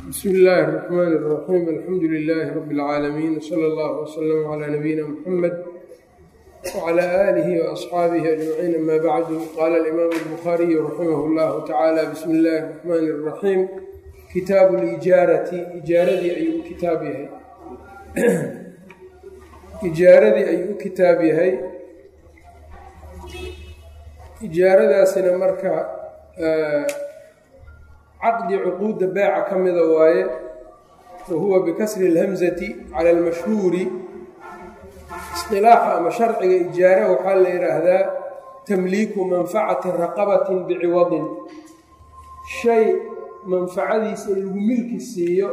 bsmi illaahi الرaxmaan الraxiim alxamdu lilaahi rabi اlcaalamiin wsala اllah wslama calaa nabiyina muxamed wcala aalihi waasxaabihi ajmaciin ama bacdu qaala alimaamu albukhaariyu raximah اllahu tacaala bismi illaahi الraxmaani الraxiim kitaabu lijaarati ijaaradii ayuu u kitaab yahay ijaaradii ayuu u kitaab yahay ijaaradaasina marka caqdi cuquudda beeca ka mida waaye wa huwa bikasri اlhamzati cala almashhuuri isilaaxa ama sharciga ijaara waxaa la yidhaahdaa tamliiku manfacati raqabatin biciwadin shay manfacadiisa in lagu milki siiyo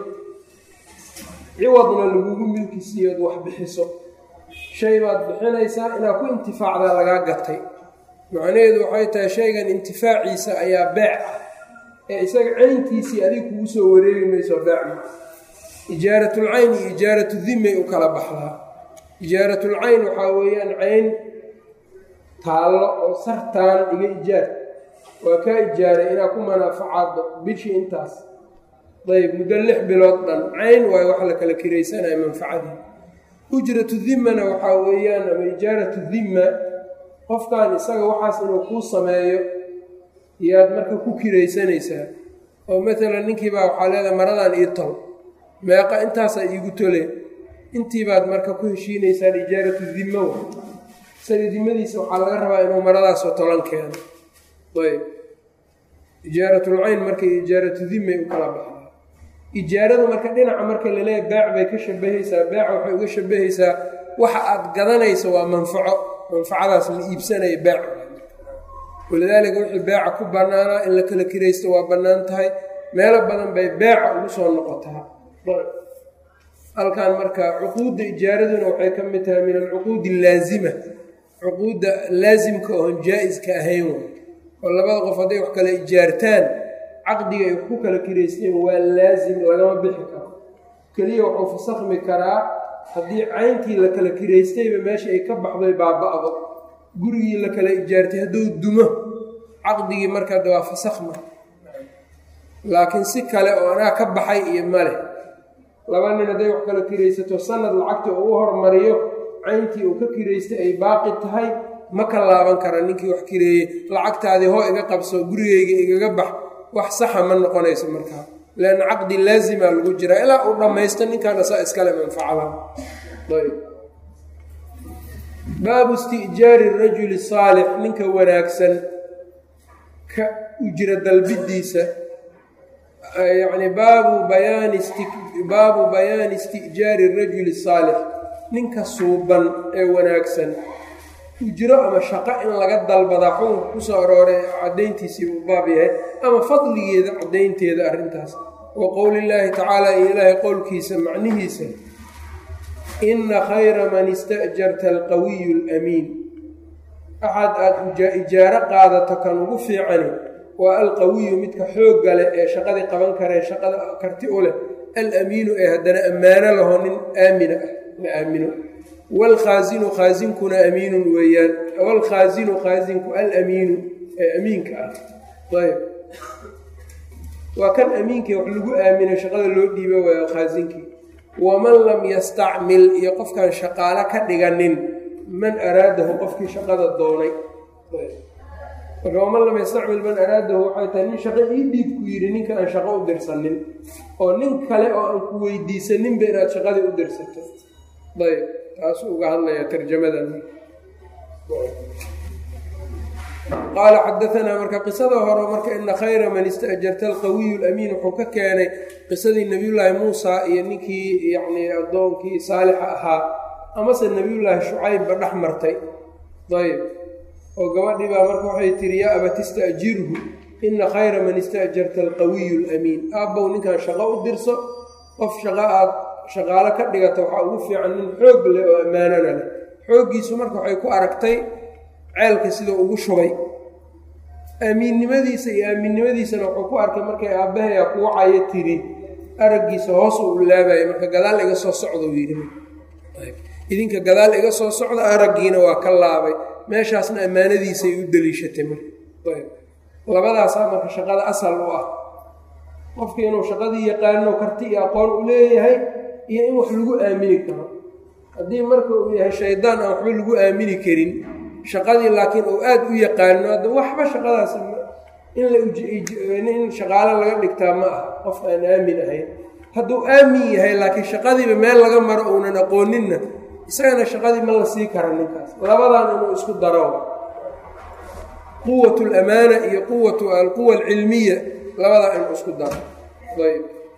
ciwadna lagugu milki siiyo od wax bixiso shay baad bixinaysaa inaad ku intifaacdaa lagaa gatay macnaheedu waxay tahay shaygan intifaaciisa ayaa beec ah ee isaga cayntiisii adig kugu soo wareegi mayso beecma ijaaratulcayn iyo ijaaratu dimay u kala baxdaa ijaaratulcayn waxaa weeyaan cayn taallo oo sartaan iga ijaar waa kaa ijaaray inaad ku manaafacaaddo bishii intaas dayb muddo lix bilood dhan cayn waayo wax la kala kiraysanaya manfacadii ujratu dimmana waxaa weeyaan ama ijaaratu dimma qofkan isaga waxaas inuu kuu sameeyo yaad marka ku kiraysanaysaa oo maalan ninkiibaa waxaa leedahay maradan ii tol meeqa intaasaa iigu tole intiibaad marka ku heshiinaysaan ijaaratu dimma wa isaga dimadiisa waxaa laga rabaa inuu maradaasoo tolan keeno ayb ijaaratulcayn marka ijaaratu dimmay u kala baxdaa ijaaradu marka dhinaca marka laleeyahy beec bay ka shabahaysaa beeca waxay uga shabahaysaa waxa aad gadanayso waa manfaco manfacadaas la iibsanaya beec walidaalika wixii beeca ku bannaanaa in la kala kiraysto waa bannaan tahay meelo badan bay beeca ugu soo noqotaa halkan marka cuquudda ijaaraduna waxay ka mid tahay min alcuquudi allaazima cuquudda laasimka oon jaa-iska ahayn way oo labada qof hadday wax kala ijaartaan caqdiga ay ku kala kiraysteen waa laasim lagama bixi karo keliya wuxuu fasakhmi karaa haddii cayntii la kala kiraystayba meesha ay ka baxday baaba-do gurigii la kala ijaartay hadduu dumo caqdigii markaada waa fasakhma laakiin si kale oo anaa ka baxay iyo male laba nin hadday wax kala kiraysato sanad lacagta uu u hormariyo cayntii uu ka kiraystay ay baaqi tahay ma ka laaban kara ninkii wax kireeyey lacagtaadii hoo iga qabso gurigeyga igaga bax wax saxa ma noqonayso markaa leanna caqdi laazima lagu jiraa ilaa uu dhammaysto ninkan asaa iskale manfacada ayb baabu isti'jaari rajuli saalix ninka wanaagsan ka ujra dalbidiisa yacni baabu bayaani baabu bayaani isti'jaari rajuli saalix ninka suuban ee wanaagsan ujro ama shaqo in laga dalbadaa xukunka kusoo arooray caddayntiisii uu baab yahay ama fadligeeda caddaynteeda arrintaas wa qowlillaahi tacaala iyo ilaahay qowlkiisa macnihiisa inna khayra man ista'jarta alqawiyu alamiin axad aada ijaaro qaadato kan ugu fiicani waa alqawiyu midka xoogga leh ee shaqadii qaban karee shaqada karti u leh alamiinu ee haddana ammaano laho nin aamina ah la aamino waalkhaasinu khaasinkuna amiinun weeyaan waalkhaasinu khaasinku alamiinu ee amiinka ah ayb waa kan amiinkii wax lagu aaminay shaqada loo dhiiba waayo khaasinkii waman lam yastacmil iyo qofkaan shaqaalo ka dhiganin man araadahu qofkii shaqada doonay marka waman lam yastacmil man araadahu waxay tahay nin shaqo ii dhiib ku yidhi ninka aan shaqo u dirsanin oo nin kale oo aan ku weydiisaninba inaad shaqadii u dirsato ayb taasuu uga hadlayaa tarjamadan qaala xadaanaa marka qisada hore marka ina khayra man ista'jarta alqawiyu lamiin wuxuu ka keenay qisadii nebiyullaahi muusa iyo ninkii yacnii addoonkii saalixa ahaa amase nebiyullaahi shucaybba dhex martay ayb oo gabadhii baa marka waxay tihi yaa abat ista'jirhu ina khayra man ista'jarta alqawiyu lamiin aabbow ninkan shaqo u dirso qof shaqo aad shaqaalo ka dhigata waxaa ugu fiican nin xoog leh oo ammaanana leh xooggiisu marka waxay ku aragtay ceelka sidau ugu shubay aamiinnimadiisa iyo aamiinnimadiisana wuxuu ku arkay markay aabbahayaa kugu cayo tiri araggiisa hoos u laabaya marka gadaal iga soo socda uu yidhi idinka gadaal iga soo socda araggiina waa ka laabay meeshaasna ammaanadiisay u daliishatay marka labadaasaa marka shaqada asal u ah qofkii inuu shaqadii yaqaano karti iyo aqoon u leeyahay iyo in wax lagu aamini karo haddii marka uu yahay shaydaan aan waxba lagu aamini karin shaqadii laakiin uu aada u yaqaano hadda waxba shaqadaas in shaqaalo laga dhigtaa ma ah qof aan aamin ahayn hadduu aamin yahay laakiin shaqadiiba meel laga maro uunan aqooninna isagana shaqadii ma la sii kara ninkaas labadan inuu isku daro quwat lamaana iyo quwat alquwa alcilmiya labadaa inuu isku daro ayb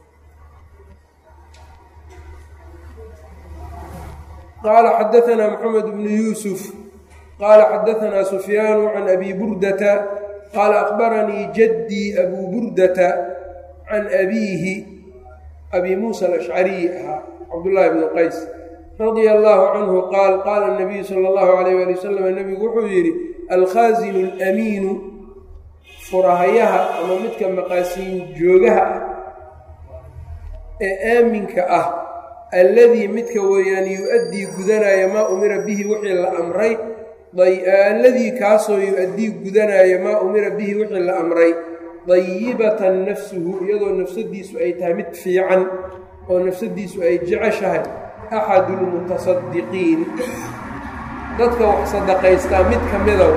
qaala xadaanaa maxamed bnu yuusuf qaala xadaanaa sufyaanu can abi burdata qaala akbaranii jaddii abuu burdata can abiihi abi muusa alashcariyi ahaa cabdullaahi bnu qays radia allaahu canhu qaal qaala nabiyu sala allahu alayh waali wasalam nebigu wuxuu yidhi alkhaasinu alamiinu furahayaha ama midka maqaasiin joogaha ah ee aaminka ah alladii midka weeyaan yu-addii gudanaya maa umira bihi wixii la amray alladii kaasoo yu-addii gudanaya maa umira bihi wixii la amray dayibatan nafsuhu iyadoo nafsadiisu ay tahay mid fiican oo nafsadiisu ay jeceshahay axadu lmutasadiqiin dadka wax sadaqaystaa mid ka mida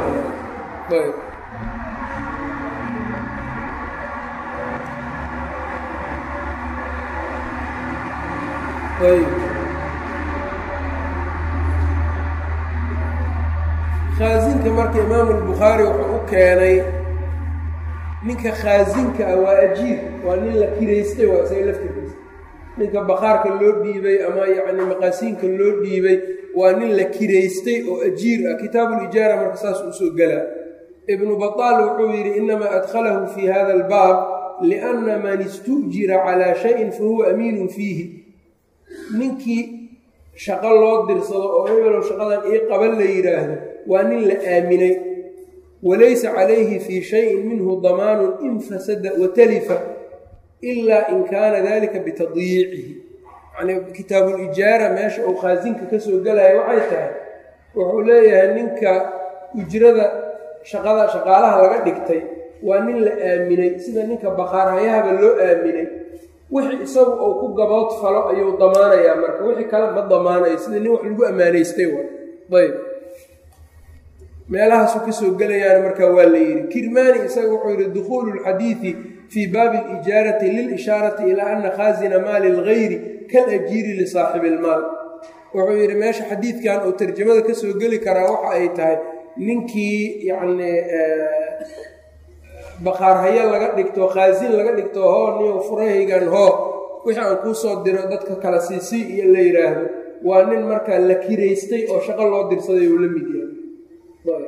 khaasinka marka imaamu albukhaari wuxuu u keenay ninka khaasinka ah waa ajiir waa nin la kiraystay waa isaga laftirkiisa ninka bakhaarka loo dhiibay ama yacni maqaasiinka loo dhiibay waa nin la kiraystay oo ajiir ah kitaabulijaara marka saas usoo gelaa ibnu bataal wuxuu yidhi inamaa adkhalahu fii hada albaab lianna man istu'jira calaa shayin fahuwa amiinun fiihi ninkii shaqo loo dirsado oo hebelow shaqadan ii qaban la yidhaahdo waa nin la aaminay walaysa calayhi fii shayin minhu damaanun in fasada watalifa ilaa in kaana dalika bitadyiicihi yacnii kitaabulijaara meesha uu khaasinka ka soo gelaya waxay tahay wuxuu leeyahay ninka ujrada shaqada shaqaalaha laga dhigtay waa nin la aaminay sida ninka bakhaarhayahaba loo aaminay wixii isagu uu ku gabood falo ayuu damaanayaa marka wixii kale ma damaanayo sida nin wax lagu ammaanaystay wa ayb meelahaasu kasoo gelayaana markaa waa la yidhi kirmaani isaga wuxuu yidhi dukhuulu lxadiidi fii baabi alijaarati lilishaarati ilaa ana khaasina maali lgayri kalajiiri lisaaxibi ilmaal wuxuu yidhi meesha xadiidkan uu tarjamada kasoo geli karaa waxa ay tahay ninkii yacni bakhaarhayo laga dhigto khaasin laga dhigto hoo niyo furahaygan hoo wixii aan kuu soo diro dadka kala siisii iyo la yidhaahdo waa nin markaa la kiraystay oo shaqo loo dirsaday uu la mid yahay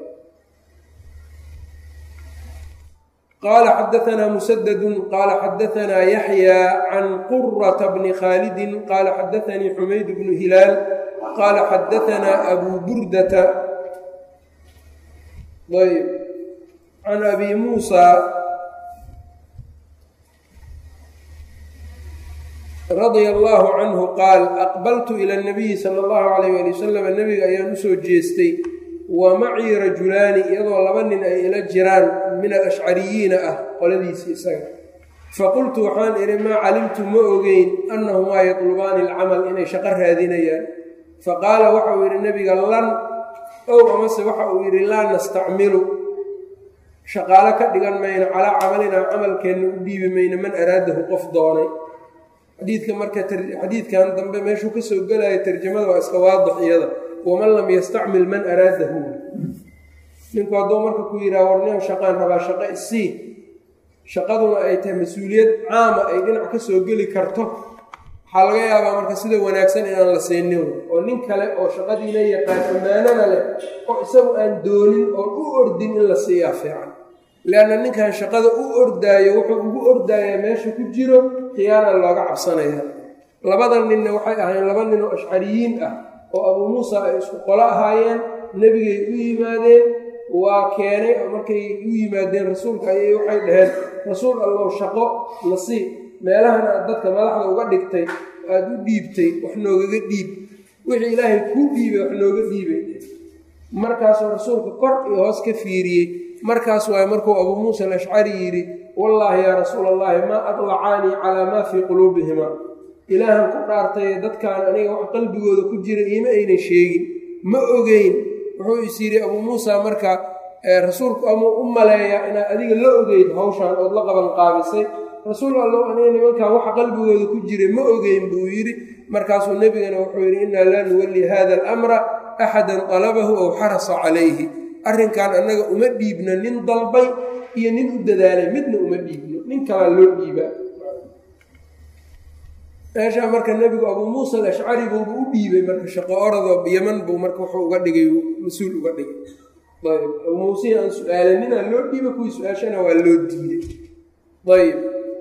qaala xadaanaa musadadun qaala xadaanaa yaxyaa can qurata bni khaalidin qaala xadaanii xumayd bnu hilaal qaala xadaanaa abuu burdata ayb can abi muusa radia allaahu canhu qaal aqbaltu ila nabiyi sala allahu calayh ali wasalam nebiga ayaan usoo jeestay wa macii rajulaani iyadoo laba nin ay ila jiraan min alashcariyiina ah qoladiisii isaga faqultu waxaan idhi maa calimtu ma ogeyn annahumaa yatlubaani alcamal inay shaqo raadinayaan faqaala waxa uu yidhi nebiga lan ow amase waxa uu yidhi laa nastacmilu shaqaalo ka dhigan mayno calaa camalinaa camalkeenna u dhiibi mayno man araadahu qof doonay xadiidka marka xadiidkan dambe meeshuu ka soo gelaya tarjamada waa iska waadix iyada waman lam yastacmil man araadahu ninku hadduu marka ku yidhaha warnimo shaqaan rabaa shaqo isii shaqaduna ay tahay mas-uuliyad caama ay dhinac ka soo geli karto waxaa laga yaabaa marka sida wanaagsan inaan la siinin oo nin kale oo shaqadiina yaqaan ammaanana leh oo isagu aan doonin oon u ordin in la siiyaa fiican leanna ninkan shaqada u ordaayo wuxuu ugu ordaayaa meesha ku jiro khiyaana looga cabsanaya labada ninna waxay ahayn laba nin oo ashcariyiin ah oo abuu muusa ay isku qolo ahaayeen nebigay u yimaadeen waa keenay oo markay u yimaadeen rasuulka ayay waxay dhaheen rasuul allow shaqo la sii meelahan aad dadka madaxda uga dhigtay aada u dhiibtay wax noogaga dhiib wixii ilaahay kuu dhiibay wax nooga dhiibay markaasuu rasuulka kor iyo hoos ka fiiriyey markaas waay markuu abuu muusa alashcari yidhi wallaahi yaa rasuula allahi maa adlacaanii calaa maa fii quluubihima ilaahan ku dhaartay dadkaan aniga wax qalbigooda ku jira iima aynan sheegin ma ogeyn wuxuu is yidhi abuu muusa marka rasuulku amuu u maleeyaa inaad adiga la ogeyd hawshaan ood la qaban qaabisay rasuul allow aniga nimankaan waxa qalbigooda ku jira ma ogeyn buu yidhi markaasuu nebigana wuxuu yidhi innaa laa nuwalli hada alamra axadan talabahu ow xarasa calayhi arrinkan annaga uma dhiibno nin dalbay iyo nin u dadaalay midna uma dhiibno nin kalaa loo dhiibaa meeshaa marka nebigu abuu muusa alashcari buuba u dhiibay marka shaqo oradoo yaman buu marka wuxuu uga dhigay mas-uul uga dhigay ayb abuu muusei aan su-aalaninaa loo dhiibay kuwii su-aashana waa loo diiday ayb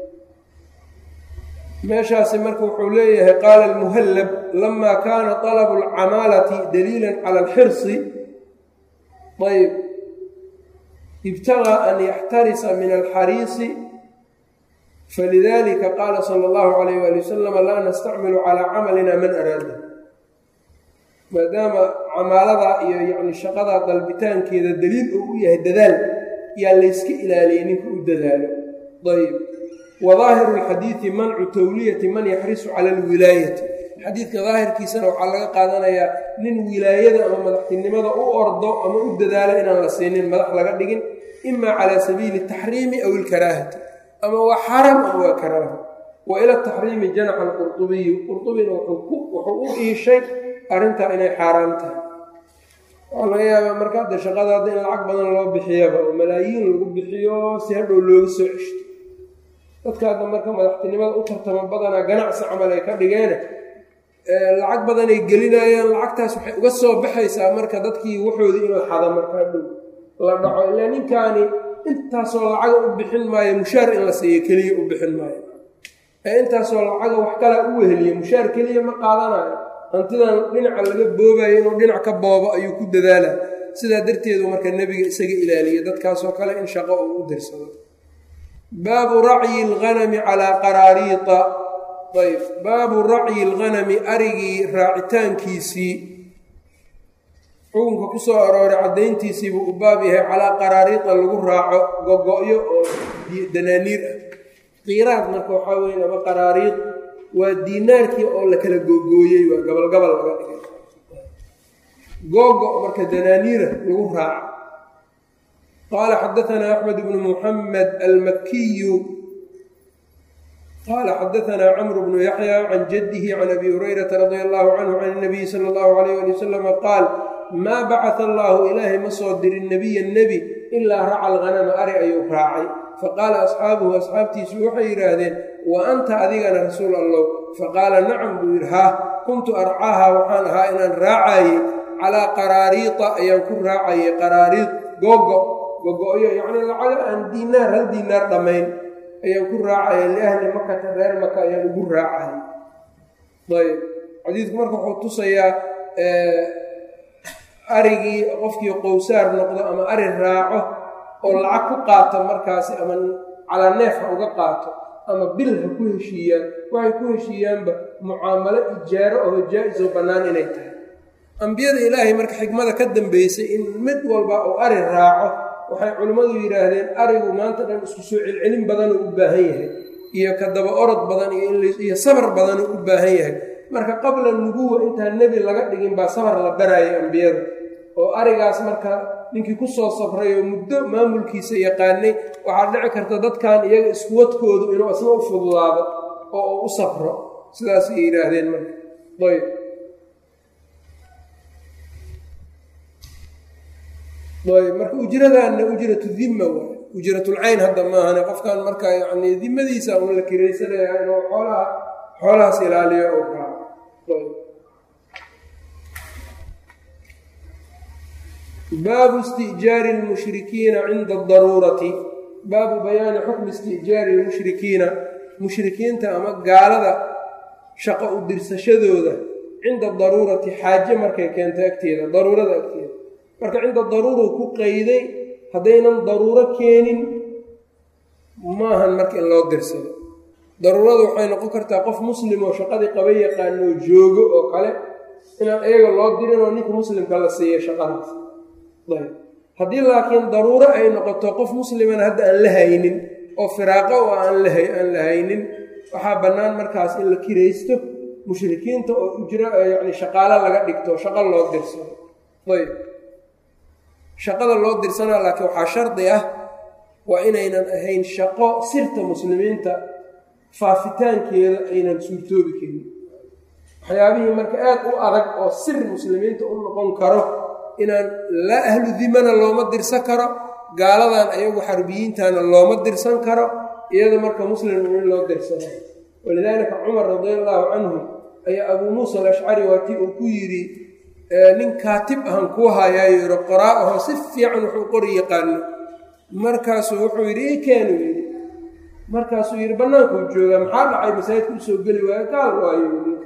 meeshaasi marka wuxuu leeyahay qaala almuhallab lama kaana talabu alcamaalati daliilan cala alxirsi ayb ibtagaa an yaxtarisa min alxariisi falidalika qaala sala allahu calayh waali wasalam laa nastacmilu calaa camalina man araada maadaama camaalada iyo yacni shaqada dalbitaankeeda daliil uu u yahay dadaal yaa layska ilaaliyay ninka u dadaalo ayb wa daahiru lxadiidi mancu tawliyati man yaxrisu cala alwilaayati xadiidka daahirkiisana waxaa laga qaadanayaa nin wilaayada ama madaxtinimada u ordo ama u dadaalo inaan la siinin madax laga dhigin ima calaa sabiili taxriimi aw ilkaraahati ama waa xaram ama waa karaaha wa ila taxriimi janaxa alqurdubiyu qurdubina wuxuu u iishay arrintaa inay xaaraam tahay waxaa laga yaabaa marka hadda shaqada hadda in lacag badan loo bixiyaba oo malaayiin lagu bixiyo si hadhow looga soo ceshto dadka hadda marka madaxtinimada u tartama badanaa ganacsi camal ay ka dhigeene lacag badanay gelinayaan lacagtaas waxay uga soo baxaysaa marka dadkii waxoodii inuu xada marka hadhow la dhaco ilaa ninkaani intaasoo lacaga u bixin maayo mushaar in la siiyo keliya u bixin maayo ee intaasoo lacaga wax kalaa u weheliya mushaar keliya ma qaadanayo hantidan dhinaca laga boobayo inuu dhinac ka boobo ayuu ku dadaala sidaa darteedu marka nebiga isaga ilaaliya dadkaasoo kale in shaqo uu u dirsado baabu racyi alghanami calaa qaraariita ayb baabu racyi alghanami arigii raacitaankiisii xukunka ku soo arooray caddayntiisiibuu u baab yahay calaa qaraariida lagu raaco gogo-yo oo danaaniir ah qiiraad marka waxaa weeye ama qaraariid waa diinaarkii oo la kala googooyey waa gabalgabal laga dhigay googo marka danaaniira lagu raaco qaala xadaanaa axmed bnu muxamed almakiyu qaala xadaanaa camru bnu yaxya can jaddihi can abi hurayrata radia allahu canhu can nabiyi sala allahu alayh ali wasalama qaal maa bacata allaahu ilaahay ma soo dirin nebiya nebi ilaa raca alghanama ari ayuu raacay faqaala asxaabuhu asxaabtiisu waxay yidhaahdeen wa anta adigana rasuul allow faqaala nacam buu yidhi haa kuntu arcaaha waxaan ahaa inaan raacaye calaa qaraariita ayaan ku raacayay qaraariid googo gogo-yo yacnii lacaga aan diinaar hal diinaar dhammayn ayaan ku raacaya liahli makata reer maka ayaan ugu raacay ayb xadiidku marka wuxuu tusayaa arigii qofkii qowsaar noqdo ama ari raaco oo lacag ku qaato markaasi ama calaa neef ha uga qaato ama bil ha ku heshiiyaan waxay ku heshiiyaanba mucaamalo ijaaro oo jaa-is oo bannaan inay tahay ambiyada ilaahay marka xikmada ka dambeysay in mid walba uu ari raaco waxay culimmadu yidhaahdeen arigu maanta dhan isku soo celcelin badanuu u baahan yahay iyo ka daba orod badan iyo sabar badanuu u baahan yahay marka qabla nubuwa intaan nebi laga dhigin baa sabar la baraayay ambiyada oo arigaas marka ninkii ku soo safray oo muddo maamulkiisa yaqaanay waxaa dhici karta dadkan iyaga iskuwadkoodu inuu isna u fududaado oo uu u safro sidaasay yidhaahdeen marka ayb ayb marka ujradaanna ujratu dimma waay ujratulcayn hadda maahane qofkan marka yani dimadiisa un la kiraysanaya inuu xoolaha xoolahaas ilaaliyo oo raaco ayb baabu isti'jaari lmushrikiina cinda adaruurati baabu bayaani xukmi isti'jaari lmushrikiina mushrikiinta ama gaalada shaqo u dirsashadooda cinda daruurati xaaje markay keento agteeda daruurada agteeda marka cinda daruuruu ku qayday haddaynan daruuro keenin maahan marka in loo dirsado daruurada waxay noqon kartaa qof muslim oo shaqadii qaba yaqaanoo joogo oo kale inaan iyaga loo dirin oo ninka muslimka la siiya shaqadaas ayb haddii laakiin daruuro ay noqoto qof muslimana hadda aan la haynin oo firaaqo oo aan aan la haynin waxaa bannaan markaas in la kiraysto mushrikiinta oo ujro yacni shaqaalo laga dhigto shaqo loo dirsado ayb shaqada loo dirsanaa laakiin waxaa shardi ah waa inaynan ahayn shaqo sirta muslimiinta faafitaankeeda aynan suurtoobi karin waxyaabihii marka aad u adag oo sir muslimiinta u noqon karo inaan laa ahlu dimana looma dirsan karo gaaladan ayagu xarbiyiintana looma dirsan karo iyada marka muslim in loo dirsano walidaalika cumar radi allaahu canhu ayaa abuu muusa alashcari waatii uu ku yidhi nin kaatib ahan kuu hayaayo yidhi qoraa aho si fiican wuxuu qori yaqaano markaasuu wuxuu yidhi i keenu yidhi markaasuu yidhi bannaankuu joogaa maxaa dhacay masaajidka usoo geli waayo gaal waayo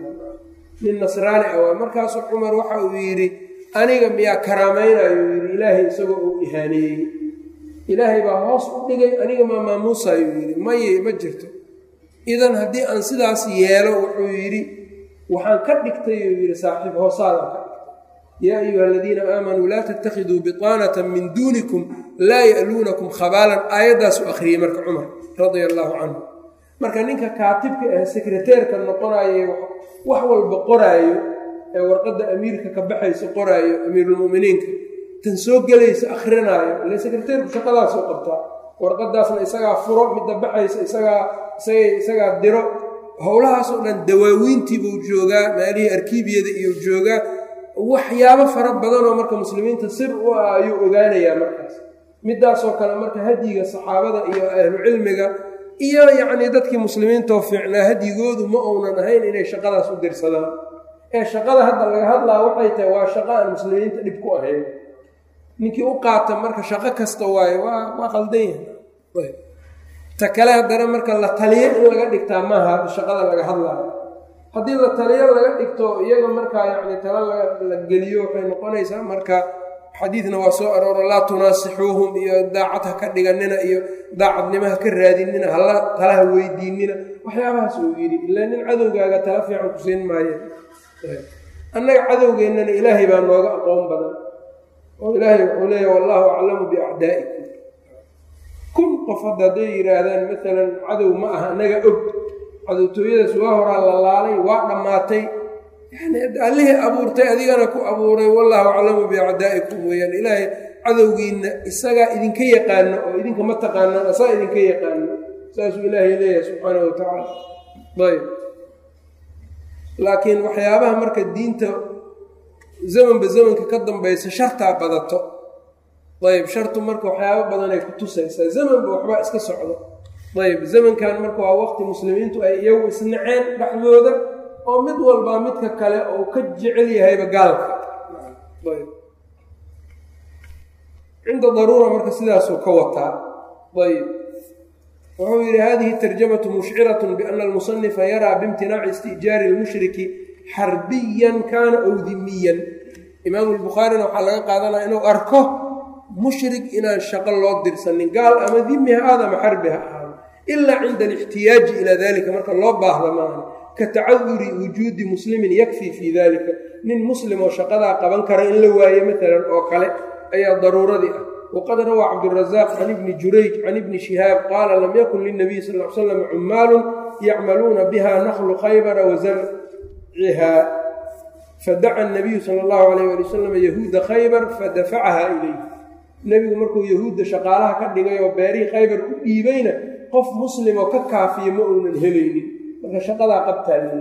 nin nasraani ah waay markaasuu cumar waxa uu yidhi aniga miyaa karaamaynayo yidhi ilaahay isagoo uu ihaaneeyey ilaahay baa hoos u dhigay aniga maa maamuusayuu yidhi maye ma jirto idan haddii aan sidaas yeelo wuxuu yidhi waxaan ka dhigtay uu yidhi saaxiib hoosaadaan ka dhigtay yaa ayuha aladiina aamanuu laa tattakhiduu biطaanata min duunikum laa ya'luunakum khabaalan aayaddaasuu akhriyey marka cumar radia allaahu canhu marka ninka kaatibka ah sekreteerka noqonayo wax walba qoraayo ee warqadda amiirka ka baxayso qoraayo amiirulmu'miniinka tan soo gelaysa akhrinaayo ile sekreteerku shaqadaasuu qabtaa warqadaasna isagaa furo midda baxaysa isagaa isagay isagaa diro howlahaasoo dhan dawaawiintiibuu joogaa maalihii arkiibiyada iyo joogaa waxyaabo fara badanoo marka muslimiinta sir u ah ayuu ogaanayaa markaas midaasoo kale marka hadyiga saxaabada iyo ahlucilmiga iyo yacnii dadkii muslimiintoo fiicnaa hadyigoodu ma uunan ahayn inay shaqadaas u dirsadaan ee shaqada hadda laga hadlaa waxay tahay waa shaqo aan muslimiinta dhib ku ahayn ninkii u qaata marka shaqo kasta waaye waa waa qaldan yahay ta kale haddana marka la taliyo in laga dhigtaa maaha shaqada laga hadlaayo haddii la taliyo laga dhigto iyaga markaa yacni tala la geliyo waxay noqonaysaa marka xadiidna waa soo arooro laa tunaasixuuhum iyo daacad ha ka dhiganina iyo daacadnimo ha ka raadinina hala talaha weydiinina waxyaabahaas uu yidhi ilaa nin cadowgaaga tala fiican ku siin maaye annaga cadowgeennana ilaahay baa nooga aqoon badan oo ilaahay wuxuu leeyahy wallaahu aclamu biacdaa'ikum kun qof hadda hadday yidhaahdaan maalan cadow ma aha annaga og cadowtooyadaas waa horaa la laalay waa dhammaatay yani allihii abuurtay adigana ku abuuray wallaahu aclamu biacdaa'ikum weeyaan ilaahay cadowgiinna isagaa idinka yaqaano oo idinka ma taqaanaan asaa idinka yaqaano saasuu ilaahay leeyahay subxaanahu watacaala ayb laakiin waxyaabaha marka diinta zamanba zamanka ka dambaysa shartaa badato ayb shartu marka waxyaabo badanay ku tusaysaa zamanba waxbaa iska socdo ayb zamankan marka waa waqti muslimiintu ay iyagu isnaceen dhexdooda oo mid walbaa midka kale uu ka jecel yahayba gaalka cinda daruura marka sidaasuu ka wataa ayb wuxuu yidhi hadihi tarjamatu mushciratun biana almusanifa yaraa biimtinaaci isti'jaari lmushriki xarbiyan kaana ow dimiyan imaamu lbukhaarina waxaa laga qaadanaya inuu arko mushrik inaan shaqo loo dirsanin gaal ama dimi ha aada ama xarbi ha ahaado ilaa cinda alixtiyaaji ilaa dalika marka loo baahda maaha ka tacaduri wujuudi muslimin yakfii fii dalika nin muslim oo shaqadaa qaban kara in la waayo maalan oo kale ayaa daruuradii ah waqad rawaa cabdurazaaq can ibni jurayj can ibni shihaab qaala lam yakun lilnabiy sal l slam cumaalun yacmaluuna biha naklu khaybara wa zarciha fadaca nabiyu sala allahu alayh ali wasalam yahuuda khaybar fadafacaha ilayh nebigu markuu yahuudda shaqaalaha ka dhigay oo beerihii khaybar u dhiibayna qof muslimoo ka kaafiya ma uunan helaynin marka shaqadaa qabtaa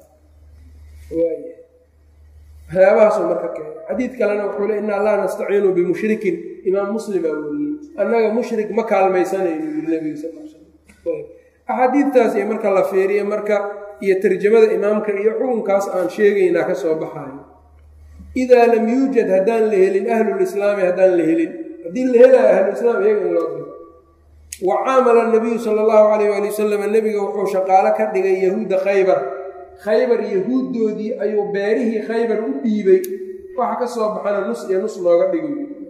waxyaabahaasuu marka keenay xadiid kalena wuxuu le inaa laa nastaciinu bimushrikin imaam muslimaa weriyey annaga mushrik ma kaalmaysanayno yiri nebiga sal l slam axaadiidtaas iyo marka la fiiriye marka iyo tarjamada imaamka iyo xukunkaas aan sheegaynaa ka soo baxayo idaa lam yuujad haddaan la helin ahlulislaami haddaan la helin haddii la helaayo ahlulislaam iyaga in loo diro wa caamala nabiyu sala allahu calayh waali wasalam nebiga wuxuu shaqaalo ka dhigay yahuudda khaybar khaybar yahuuddoodii ayuu beerihii khaybar u dhiibay waxa ka soo baxana nus iyo nus looga dhigay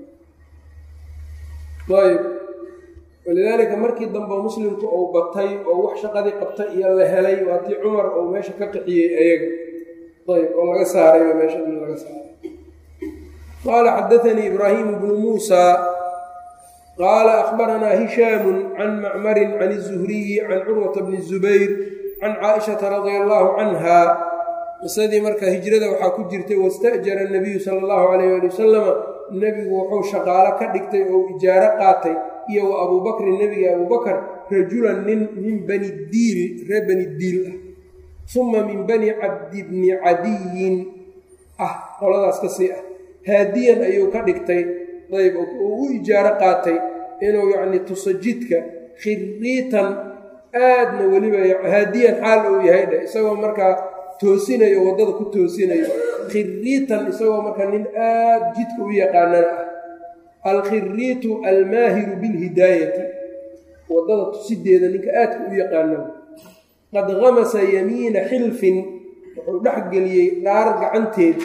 ayb walidaalika markii dambe muslimku uu batay oo wax shaqadii qabtay iyo la helay waa tii cumar uu meesha ka qixiyey ayaga ayb oo laga saarayba meesha in laga saaray qaala xadaanii ibraahimu bnu muusa qaala akhbaranaa hishaamu can macmarin can الzuhriyi can curwata bni الzubayr can caaishata radia allahu canha qisadii marka hijrada waxaa ku jirtay wasta'jara nabiyu sala allahu calayh ali wasalama nebigu wuxuu shaqaalo ka dhigtay oo ijaaro qaatay iyo wa abuubakrin nebiga abuubakar rajulan nin min bani diil reer bani diil ah uma min bani cabdi bni cadiyin ah qoladaas ka sii ah haadiyan ayuu ka dhigtay ayb uu u ijaaro qaatay inuu yacni tuso jidka khiriitan aadna weliba haadiyan xaal uu yahay dheh isagoo markaa toosinayo waddada ku toosinayo khiriitan isagoo markaa nin aad jidka u yaqaanana ah alkhiriitu almaahiru bilhidaayati waddada tusideeda ninka aadka u yaqaano qad hamasa yamiina xilfin wuxuu dhex geliyey dhaar gacanteed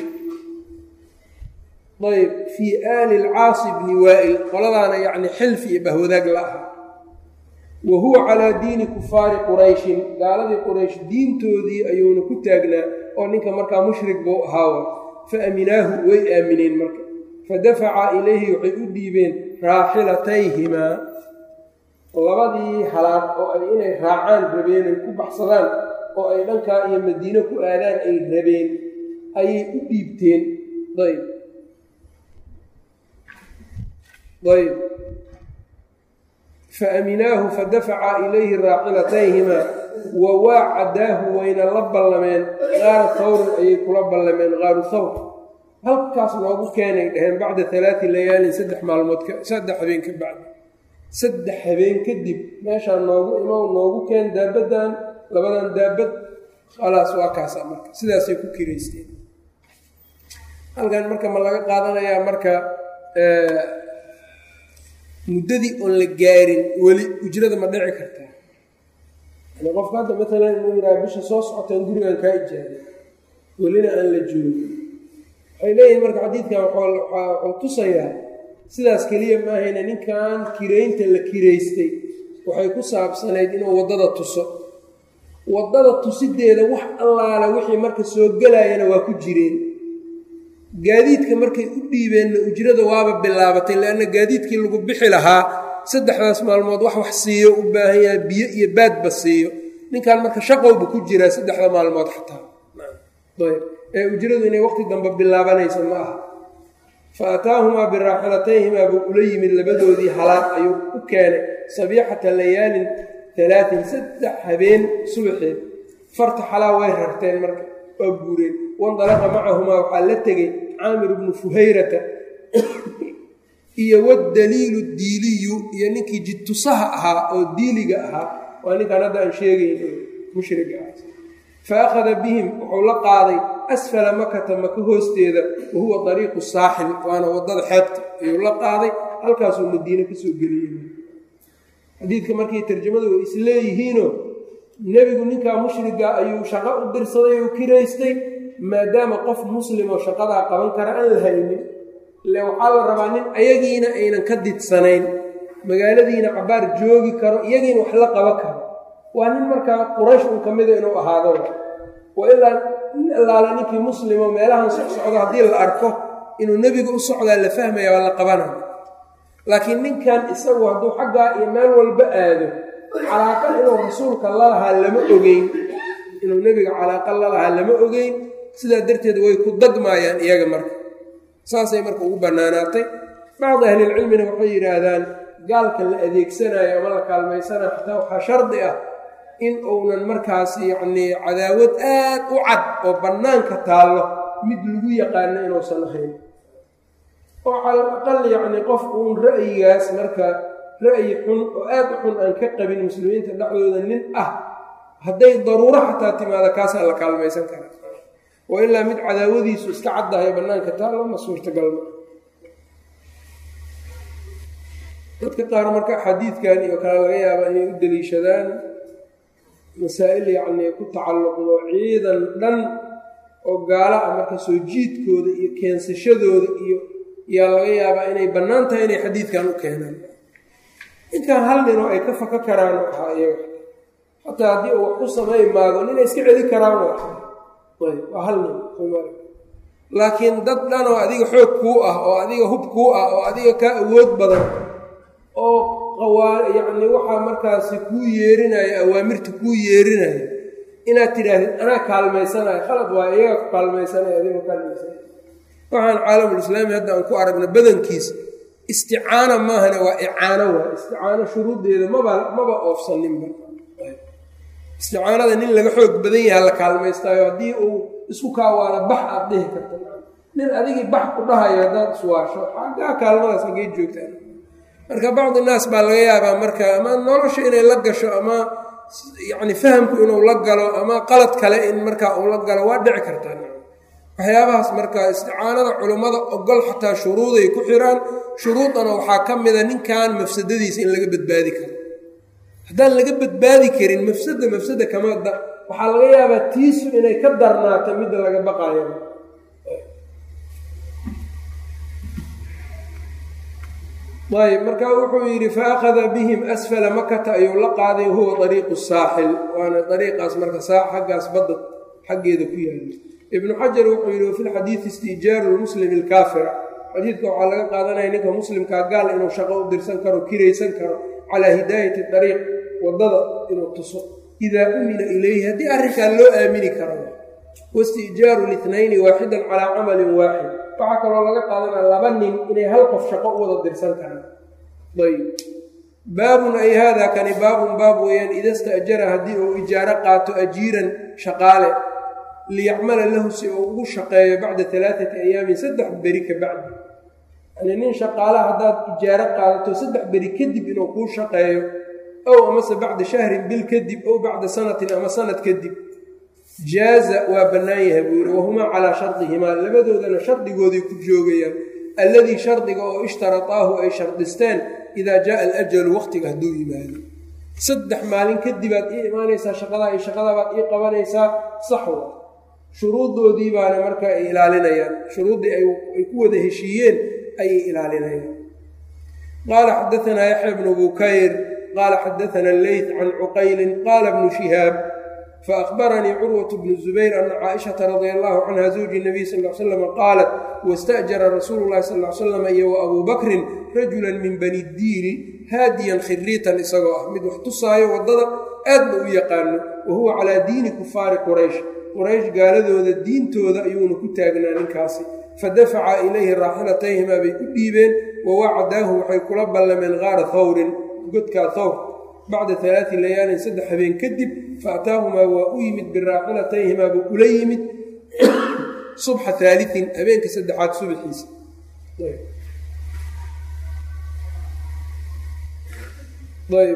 ayb fii aali lcaasi bni waa'il qoladaana yacni xilfi iyo bahwadaag la aha wa huwa calaa diini kufaari qurayshin gaaladii quraysh diintoodii ayuuna ku taagnaa oo ninka markaa mushrik buu ahaawa fa aminaahu way aamineen marka fadafaca ilayhi waxay u dhiibeen raaxilatayhimaa labadii halaad oo ay inay raacaan rabeen ay ku baxsadaan oo ay dhankaa iyo madiino ku aadaan ay rabeen ayay u dhiibteen ayb ayb faaminaahu fadafaca ilayhi raaxilatayhimaa wa waacadaahu wayna la ballameen qaara tawrin ayay kula ballameen qaaru thawr halkaas noogu keenay dhaheen bacda alaati layaalin saddex maalmood saddex habeen ka bacdi saddex habeen kadib meeshaa noogu imow noogu keen daabaddan labadan daabad khalaas waa kaasa marka sidaasay ku kiraysteen halkan marka ma laga qaadanayaa marka muddadii oon la gaarin weli ujrada ma dhici kartaa yani qofka hadda maalan inuu yidhaha bisha soo socotaan gurigan kaa ijaaday welina aan la joogin waxay leeyihin marka xadiidkan wuxuu tusayaa sidaas keliya maahayne ninkan kiraynta la kiraystay waxay ku saabsanayd inuu waddada tuso waddada tusideeda wax allaala wixii marka soo gelayana waa ku jireen gaadiidka markay u dhiibeenna ujrada waaba bilaabatay leanna gaadiidkii lagu bixi lahaa saddexdaas maalmood wax wax siiyo u baahan yaha biyo iyo baadba siiyo ninkan marka shaqowba ku jiraa saddexda maalmood xataa ee ujradu inay waqti dambe bilaabanaysa ma aha fa ataahumaa biraaxilatayhimaa buu ula yimid labadoodii halaad ayuu u keenay sabiixata layaalin alaatin saddex habeen subaxeed farta xalaa way rarteen marka waa guureen wandalaqa macahumaa waxaa la tegey caamir bnu fuhayrata iyo wadaliilu diiliyu iyo ninkii jidtusaha ahaa oo diiliga ahaa waa ninkaan hadda aan sheegayn mushriga ah fa akhada bihim wuxuu la qaaday asfala makata maka hoosteeda wa huwa dariiqu saaxil waana waddada xeebta ayuu la qaaday halkaasuu madiine kasoo geliyey xadiidka markii tarjamadu way isleeyihiinoo nebigu ninkaa mushriga ayuu shaqo u dirsaday oo kiraystay maadaama qof muslimoo shaqadaa qaban kara aan la haynin ile waxaa la rabaa nin ayagiina aynan ka didsanayn magaaladiina cabaar joogi karo iyagiina wax la qaban karo waa nin markaa quraysh un ka mida inuu ahaado wa ilaa nin allaala ninkii muslimo meelahan socsocdo haddii la arko inuu nebiga u socdaa la fahmaya waa la qabanaya laakiin ninkan isagu hadduu xaggaa iyo meel walba aado calaaqa inuu rasuulka lalahaa lama ogeyn inuu nebiga calaaqa lalahaa lama ogeyn sidaa darteed way ku dagmaayaan iyaga marka saasay marka ugu bannaanaatay bacdi ahlilcilmina waxay yidhaahdaan gaalka la adeegsanayo ama la kaalmaysanayo xataa waxaa shardi ah in uunan markaas yacnii cadaawad aad u cad oo bannaanka taallo mid lagu yaqaano inuusan ahayn oo cala aqal yacnii qof uun ra'yigaas marka ra'yi xun oo aad u xun aan ka qabin muslimiinta dhexdooda nin ah hadday daruuro xataa timaada kaasaa la kaalmaysan karaa wa ilaa mid cadaawadiisu iska caddahay bannaanka taallo ma suurtagalma dadka qaar marka xadiidkan iyo kale laga yaaba inay u deliishadaan masaa'il yacnii ku tacalluqdo ciidan dhan oo gaala ah marka soo jiidkooda iyo keensashadooda iyo yaa laga yaabaa inay bannaan tahay inay xadiidkan u keenaan inkaan hal ninoo ay ka faka karaan ahaa iyaga xataa haddii uu wax ku samay maago ninay iska celi karaan waa hal nin laakiin dad dhan oo adiga xoog kuu ah oo adiga hub kuu ah oo adiga kaa awood badan oo qawaa yacni waxaa markaasi kuu yeerinaya awaamirta kuu yeerinaya inaad tidhaahdid anaa kaalmaysanayo khalad waa iyaga ku kaalmaysanaya adiga kaalmaysanaya waxaan caalamulislaami hadda aan ku aragna badankiisa isticaana maahane waa icaano waa isticaano shuruuddeeda maba maba oofsaninba isticaanada nin laga xoog badan yaha la kaalmaystaayo haddii uu isku kaawaana bax aad dhihi karta nin adigii bax ku dhahayo haddaad iswaasho xaggaa kaalmadaas hagee joogtaan marka bacdi naas baa laga yaabaa marka ama nolosha inay la gasho ama yacni fahamku inuu la galo ama qalad kale in markaa uu la galo waa dhici kartaa waxyaabahaas marka isticaanada culummada ogol xataa shuruuday ku xiraan shuruudana waxaa ka mida ninkan mafsadadiisa in laga badbaadi karo haddaan laga badbaadi karin mafsada mafsada kamada waxaa laga yaabaa tiisu inay ka darnaato midda laga baqayo ayb marka wuxuu yidhi faakada bihim asfala makata ayuu la qaaday huwa ariiqu saaxil waana ariiqaas marka xaggaas badda xaggeeda ku yaala ibnu xajar wuxuu yidhi wafi lxadiidi istijaaru lmuslimi alkaafira xadiidka waxaa laga qaadanaya ninka muslimkaa gaal inuu shaqo u dirsan karo kiraysan karo calaa hidaayati ariiq wadada inuu tuso idaa umina ilayhi haddii arrinkaa loo aamini karo waistijaaru litnayni waaxidan calaa camalin waaxid waxaa kaloo laga qaadanaya laba nin inay hal qof shaqo u wada dirsan karaan ayb baabun ay haadaa kani baabun baab weeyaan ida sta'jara haddii uu ijaaro qaato ajiiran shaqaale liyacmala lahu si uu ugu shaqeeyo bacda alaaati ayaamin saddex beri ka bacdi yani nin shaqaale haddaad ijaaro qaadato saddex beri kadib inuu kuu shaqeeyo ow amase bacda shahrin bil kadib ow bacda sanatin ama sanad kadib jaaza waa bannaan yahay buu yidhi wahumaa calaa shardihimaa labadoodana shardigooday ku joogayaan alladii shardiga oo ishtarataahu ay shardisteen idaa jaaa alajalu waqtiga hadduu yimaado saddex maalin kadibaad ii imaanaysaa shaqadaa iyo shaqadabaad ii qabanaysaa saxwa shuruuddoodii baana marka ay ilaalinayaan shuruuddii ay ku wada heshiiyeen ayay ilaalinayaan qaala xadaanaa yaxya bnu bukayr qaala xadaana leyt can cuqaylin qaala bnu shihaab faأhbaranii curwaة bnu zubayr ana caaishaةa radia allahu canha zawji الnabiy sal l slm qaalat waاsta'jara rasuulu اlahi sal l slam iyo wa abuu bakrin rajula min bani diili haadiyan khiriitan isagoo ah mid wax tusaayo waddada aadna u yaqaano wa huwa calaa diini kufaari quraysh quraysh gaaladooda diintooda ayuuna ku taagnaa ninkaasi fadafaca ilayhi raaxilatayhimaa bay u dhiibeen wawacdaahu waxay kula ballameen qaara hawrin godkaa hawr bacda alaai layaalin saddex habeen kadib faataahumaa waa u yimid biraaxilatayhimaa buu ula yimid subxa aaliin habeenka saddexaad subaxiisa ayb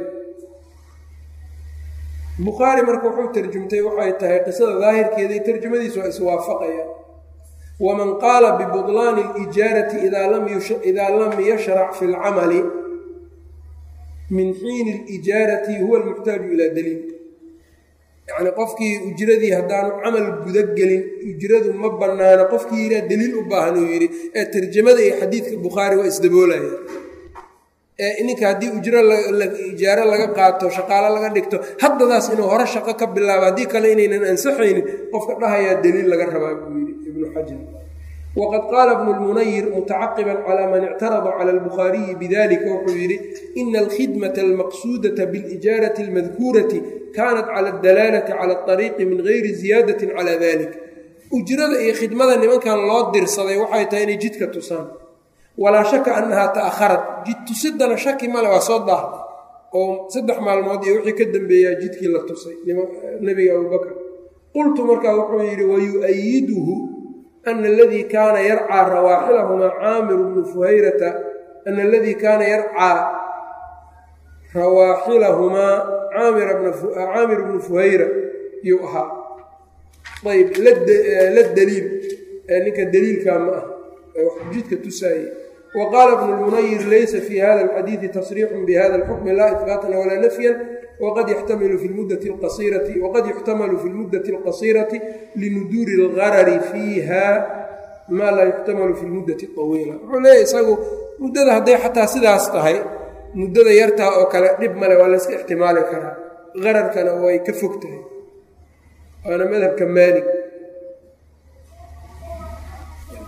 bukhaari marka wuxuu tarjumtay waxay tahay qisada daahirkeeda tarjumadiisu waa iswaafaqaya waman qaala bibudlaani alijaarati idaa lam yashrac fi lcamali min xiini alijaarati huwa almuxtaaju ilaa daliil yacni qofkii ujradii haddaanu camal gudagelin ujradu ma bannaano qofkii yihaa daliil u baahan uu yidhi ee tarjamada iyo xadiidka bukhaari waa isdaboolaya ee ninka haddii ujro ijaaro laga qaato shaqaalo laga dhigto haddadaas inuu hore shaqo ka bilaabo haddii kale inaynan ansaxaynin qofka dhahayaa daliil laga rabaa buu yidhi ibnu xajar wqad qaala bnu lmunayir mutacaqiban calaa man ictarada cala albukhaariyi bidalika wuxuu yidhi ina alkhidmata almaqsuudata bilijaarati almadkuurati kanat cala adalaalati cala alariiqi min gayri ziyaadatin cala dalik ujrada iyo khidmada nimankan loo dirsaday waxay tahay inay jidka tusaan walaa shaka annahaa ta'aharat jid tusidana shaki male waa soo daahday oo saddex maalmood iyo wixii ka dambeeyaa jidkii la tusay nebiga abubakr qultu markaa wuxuu yidhi wayu'ayiduhu ana aladii kaana yarcaa rawaaxilahumaa caamiru bnu fuhayrata ana aladii kaana yarcaa rawaaxilahumaa caamir bnu fuhayra yuu ahaa ayb la daliil ninka daliilkaa ma ah jidka tusaayey wa qaala bnu lmunayir laysa fi hada alxadiidi tasriixun bihada alxukmi laa ihbaatan walaa nafyan wqad yuxtamalu fi lmuddati alqasiirati waqad yuxtamalu fi lmuddati alqasiirati linuduuri algarari fiiha maa laa yuxtamalu fi lmuddati awiila wuxuu leeyahy isagu muddada hadday xataa sidaas tahay muddada yartaa oo kale dhib male waa layska ixtimaali karaa qararkana way ka fog tahay waana madhabka maalig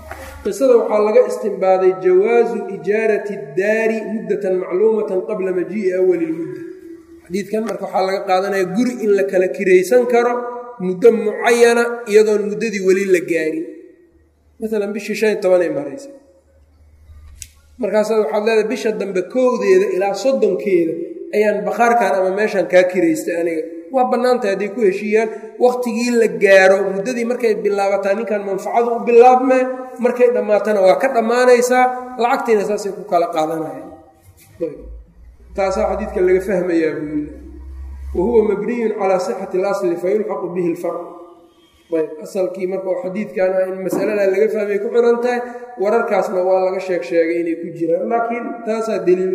qisada waxaa laga istimbaaday jawaazu ijaarati اdaari muddatan macluumatan qabla majii'i awali اlmudda xadiidkan marka waxaa laga qaadanaya guri in la kala kiraysan karo muddo mucayana iyadoon muddadii weli la gaarin maalan bishii shan iyo tobanay maraysa markaasaad waxaad leedahay bisha dambe kowdeeda ilaa soddonkeeda ayaan bakhaarkan ama meeshan kaa kiraystay aniga waa bannaantahay hadday ku heshiiyaan wakhtigii la gaaro muddadii markay bilaabataa ninkan manfacadu u bilaabmee markay dhammaatana waa ka dhammaanaysaa lacagtiina saasay ku kala qaadanayaan taasaa xadiidka laga fahmayaa buu yii wa huwa mabniyun calaa sixati اlasli fayulxaqu bihi اlfarq ayb asalkii marka oo xadiidkan ah in masaladaa laga fahmay ku xiran tahay wararkaasna waa laga sheeg sheegay inay ku jiraan laakiin taasaa daliil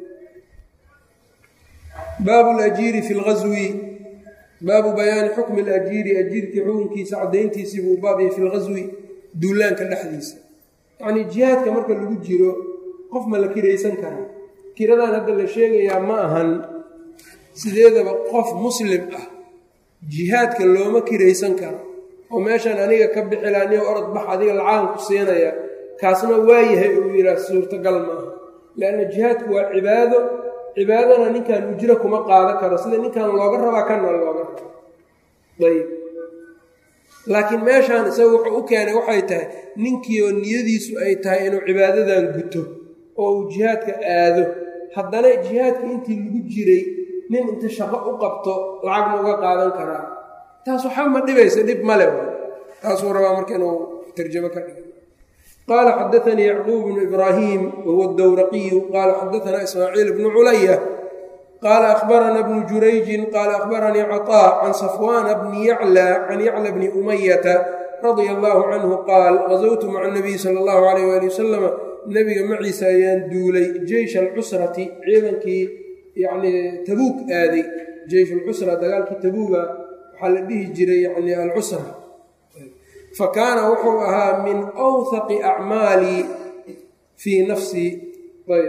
baabu lajiiri fi lgazwi baabu bayaani xukmi alajiiri ajiirkii xukunkiisa caddayntiisii buu baab yahay fi lgazwi duulaanka dhexdiisa yacnii jihaadka marka lagu jiro qof ma la kiraysan karaa kiradan hadda la sheegayaa ma ahan sideedaba qof muslim ah jihaadka looma kiraysan karo oo meeshan aniga ka bixila niyo orod bax adiga lacagan ku siinaya kaasna waayahay uu yidhaah suurtagal maaha leanna jihaadku waa cibaado cibaadana ninkan ujro kuma qaadan karo sida ninkan looga rabaa kana looga rabo ayb laakiin meeshaan isaga wuxuu u keenay waxay tahay ninkiioo niyadiisu ay tahay inuu cibaadadan guto oo uu jihaadka aado haddana jihaadka intii lagu jiray nin inta shaqo u qabto lacag ma uga qaadan karaa taas waxba ma dhibaysa dhib male taasuu rabaa marka inuu tarjamo ka dhiga qaala xadaanii yacquub bnu ibraahim wahuwa dowraqiyu qaala xadaanaa ismaaciil bnu culaya qaala akhbarana bnu jurayjin qaala akhbaranii caطaa can safwaana bni yacla can yacla bni umayata radia allahu canhu qaal gazowtu maca nabiyi sala allahu alayh waali wasalama nebiga maciisa ayaan duulay jeysh alcusrati ciidankii yacnii tabuug aaday jeysh alcusra dagaalkii tabuuga waxaa la dhihi jiray yani alcusra fa kaana wuxuu ahaa min awhaqi acmaalii fii nafsii ayb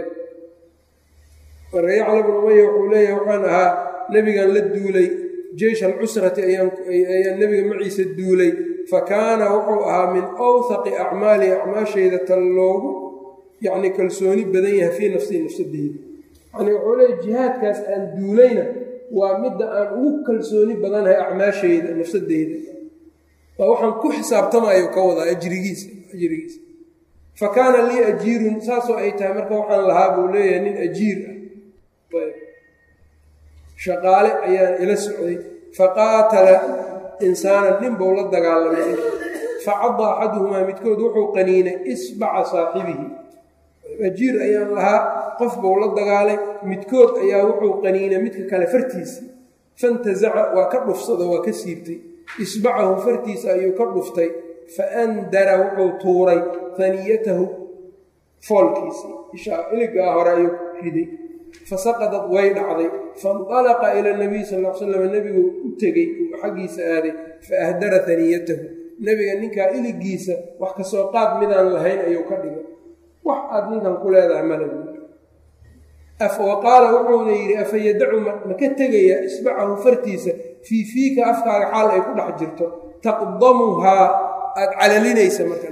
marka yacla bnu umaya wuxuu leeyahay waxaan ahaa nebigan la duulay jeysh alcusrati ayaan nebiga maciisa duulay fa kaana wuxuu ahaa min awhaqi acmaalii acmaashayda tan loogu yacni kalsooni badan yahay fii nafsii nafsadeyda yani wuxuu leeyahy jihaadkaas aan duulayna waa midda aan ugu kalsooni badanahay acmaashayda nafsadeyda waa waxaan ku xisaabtamayo ka wadaa ajrigiisa ajrigiisa fa kaana lii ajiirun saasoo ay tahay marka waxaan lahaa buu leeyahay nin ajiir ah shaqaale ayaan ila socday faqaatala insaanan nin buu la dagaalamay facadda axaduhumaa midkood wuxuu qaniinay isbaca saaxibihi ajiir ayaan lahaa qof buu la dagaalay midkood ayaa wuxuu qaniinay midka kale fartiisa fantasaca waa ka dhufsado waa ka siibtay isbacahu fartiisa ayuu ka dhuftay fa andara wuxuu tuuray haniyatahu foolkiisii ishaa iligaa hore ayuu riday fasaqadad way dhacday faindalaqa ila nabiy sal l slam nebigu u tegey uu xaggiisa aaday fa ahdara haniyatahu nebiga ninkaa iligiisa wax kasoo qaad midaan lahayn ayuu ka dhigay wax aad ninkan ku leedahay male wa qaala wuxuuna yidhi afa yadacu ma ka tegayaa isbacahu fartiisa fii fiika afkaaga xaal ay ku dhex jirto taqdamuhaa aada calalinaysa marka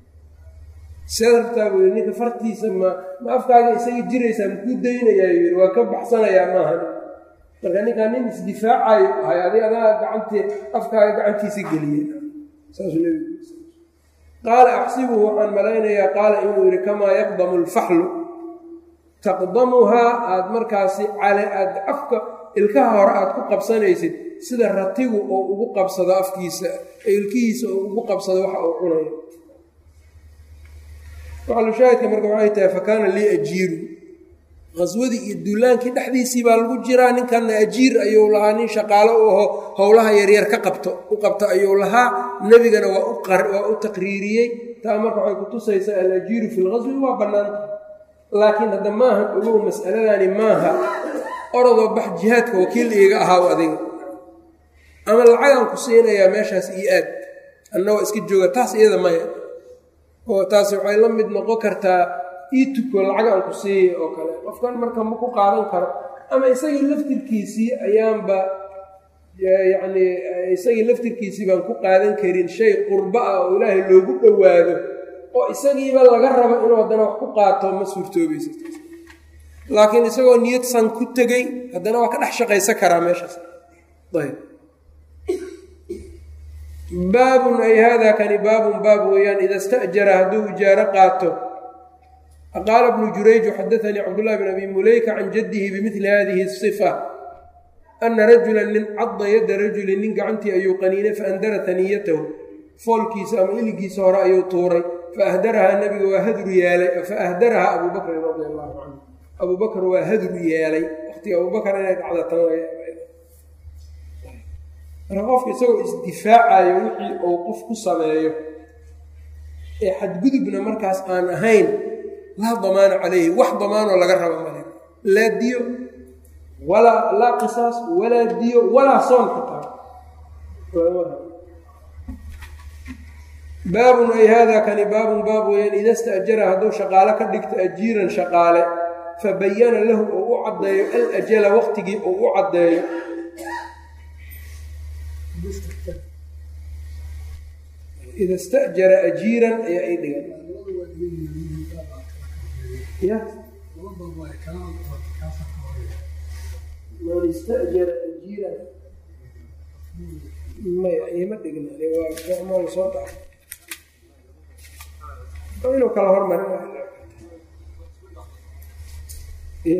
seertaa buu yidhi ninka fartiisa ma ma afkaaga isaga jiraysaa makuu daynayaa yidhi waa ka baxsanayaa maahan marka ninkaa nin isdifaacayo ahay adig adaa gacantee afkaaga gacantiisa geliyey saasuu nebigu qaala axsibuhu waxaan malaynayaa qaala inuu yidhi kamaa yaqdamu alfaxlu taqdamuhaa aada markaasi cale aada afka ilkaha hore aada ku qabsanaysid sida ratigu oo ugu qabsado afkiisa ilkihiisa oo ugu qabsado waxa uu cunayo waxalushaahidka marka waxay tahay fa kaana lii ajiiru qaswadii iyo duulaankii dhexdiisii baa lagu jiraa ninkanna ajiir ayuu lahaa nin shaqaalo u aho howlaha yaryar ka qabto u qabto ayuu lahaa nebigana waa u taqriiriyey taa marka waxay kutusaysaa alajiiru fi lqaswi waa bannaanta laakiin hadda maaha ogow mas'aladani maaha orodoo bax jihaadka wakiil iiga ahaaw adiga ama lacagaan ku siinayaa meeshaas iyo aad annagoo iska jooga taas iyada maya oo taasi waxay la mid noqon kartaa ii tuko lacagaan ku siiya oo kale qofkan marka ma ku qaadan karo ama isagii laftirkiisii ayaanba yacnii isagii laftirkiisii baan ku qaadan karin shay qurbo ah oo ilaahay loogu dhowaado oo isagiiba laga rabo inuu haddana wax ku qaato ma suurtoobaysa laakiin isagoo niyad san ku tegey haddana waa ka dhex shaqaysan karaa meeshaas ayb baabun ay hada kani baabun baab weeyaan ida sta'jara hadduu ijaaro qaato qaala bnu jurayj xadaanii cabdullahi bn abi muleyka can jaddihi bimili hadihi sifa ana rajula nin cadda yadda rajulin nin gacantii ayuu qaniinay faandara taniyatahu foolkiisa ama iligiisa hore ayuu tuuray faahdarahaa nabiga waa hadru yeelay faahdarahaa abuu bakrin radi allahu canhu abuu bakr waa hadru yeelay waqtiga abuu bakr inay dhacda tan marka qofka isagoo isdifaacayo wixii uu qof ku sameeyo ee xadgudubna markaas aan ahayn laa damaana calayhi wax damaanoo laga raba male laa diyo walaa laa qisaas walaa diyo walaa soon xitaa baabun ay hada kani baabun baab weeyaan ida sta'jara hadduu shaqaale ka dhigto ajiiran shaqaale fabayana lahu oo u caddeeyo alajala waqtigii uu u caddeeyo ida stajara ajiiran ayaa ay dhigan ya man istajara ajiiran maya ima dhigna waa soo daa inuu kala hormarin ya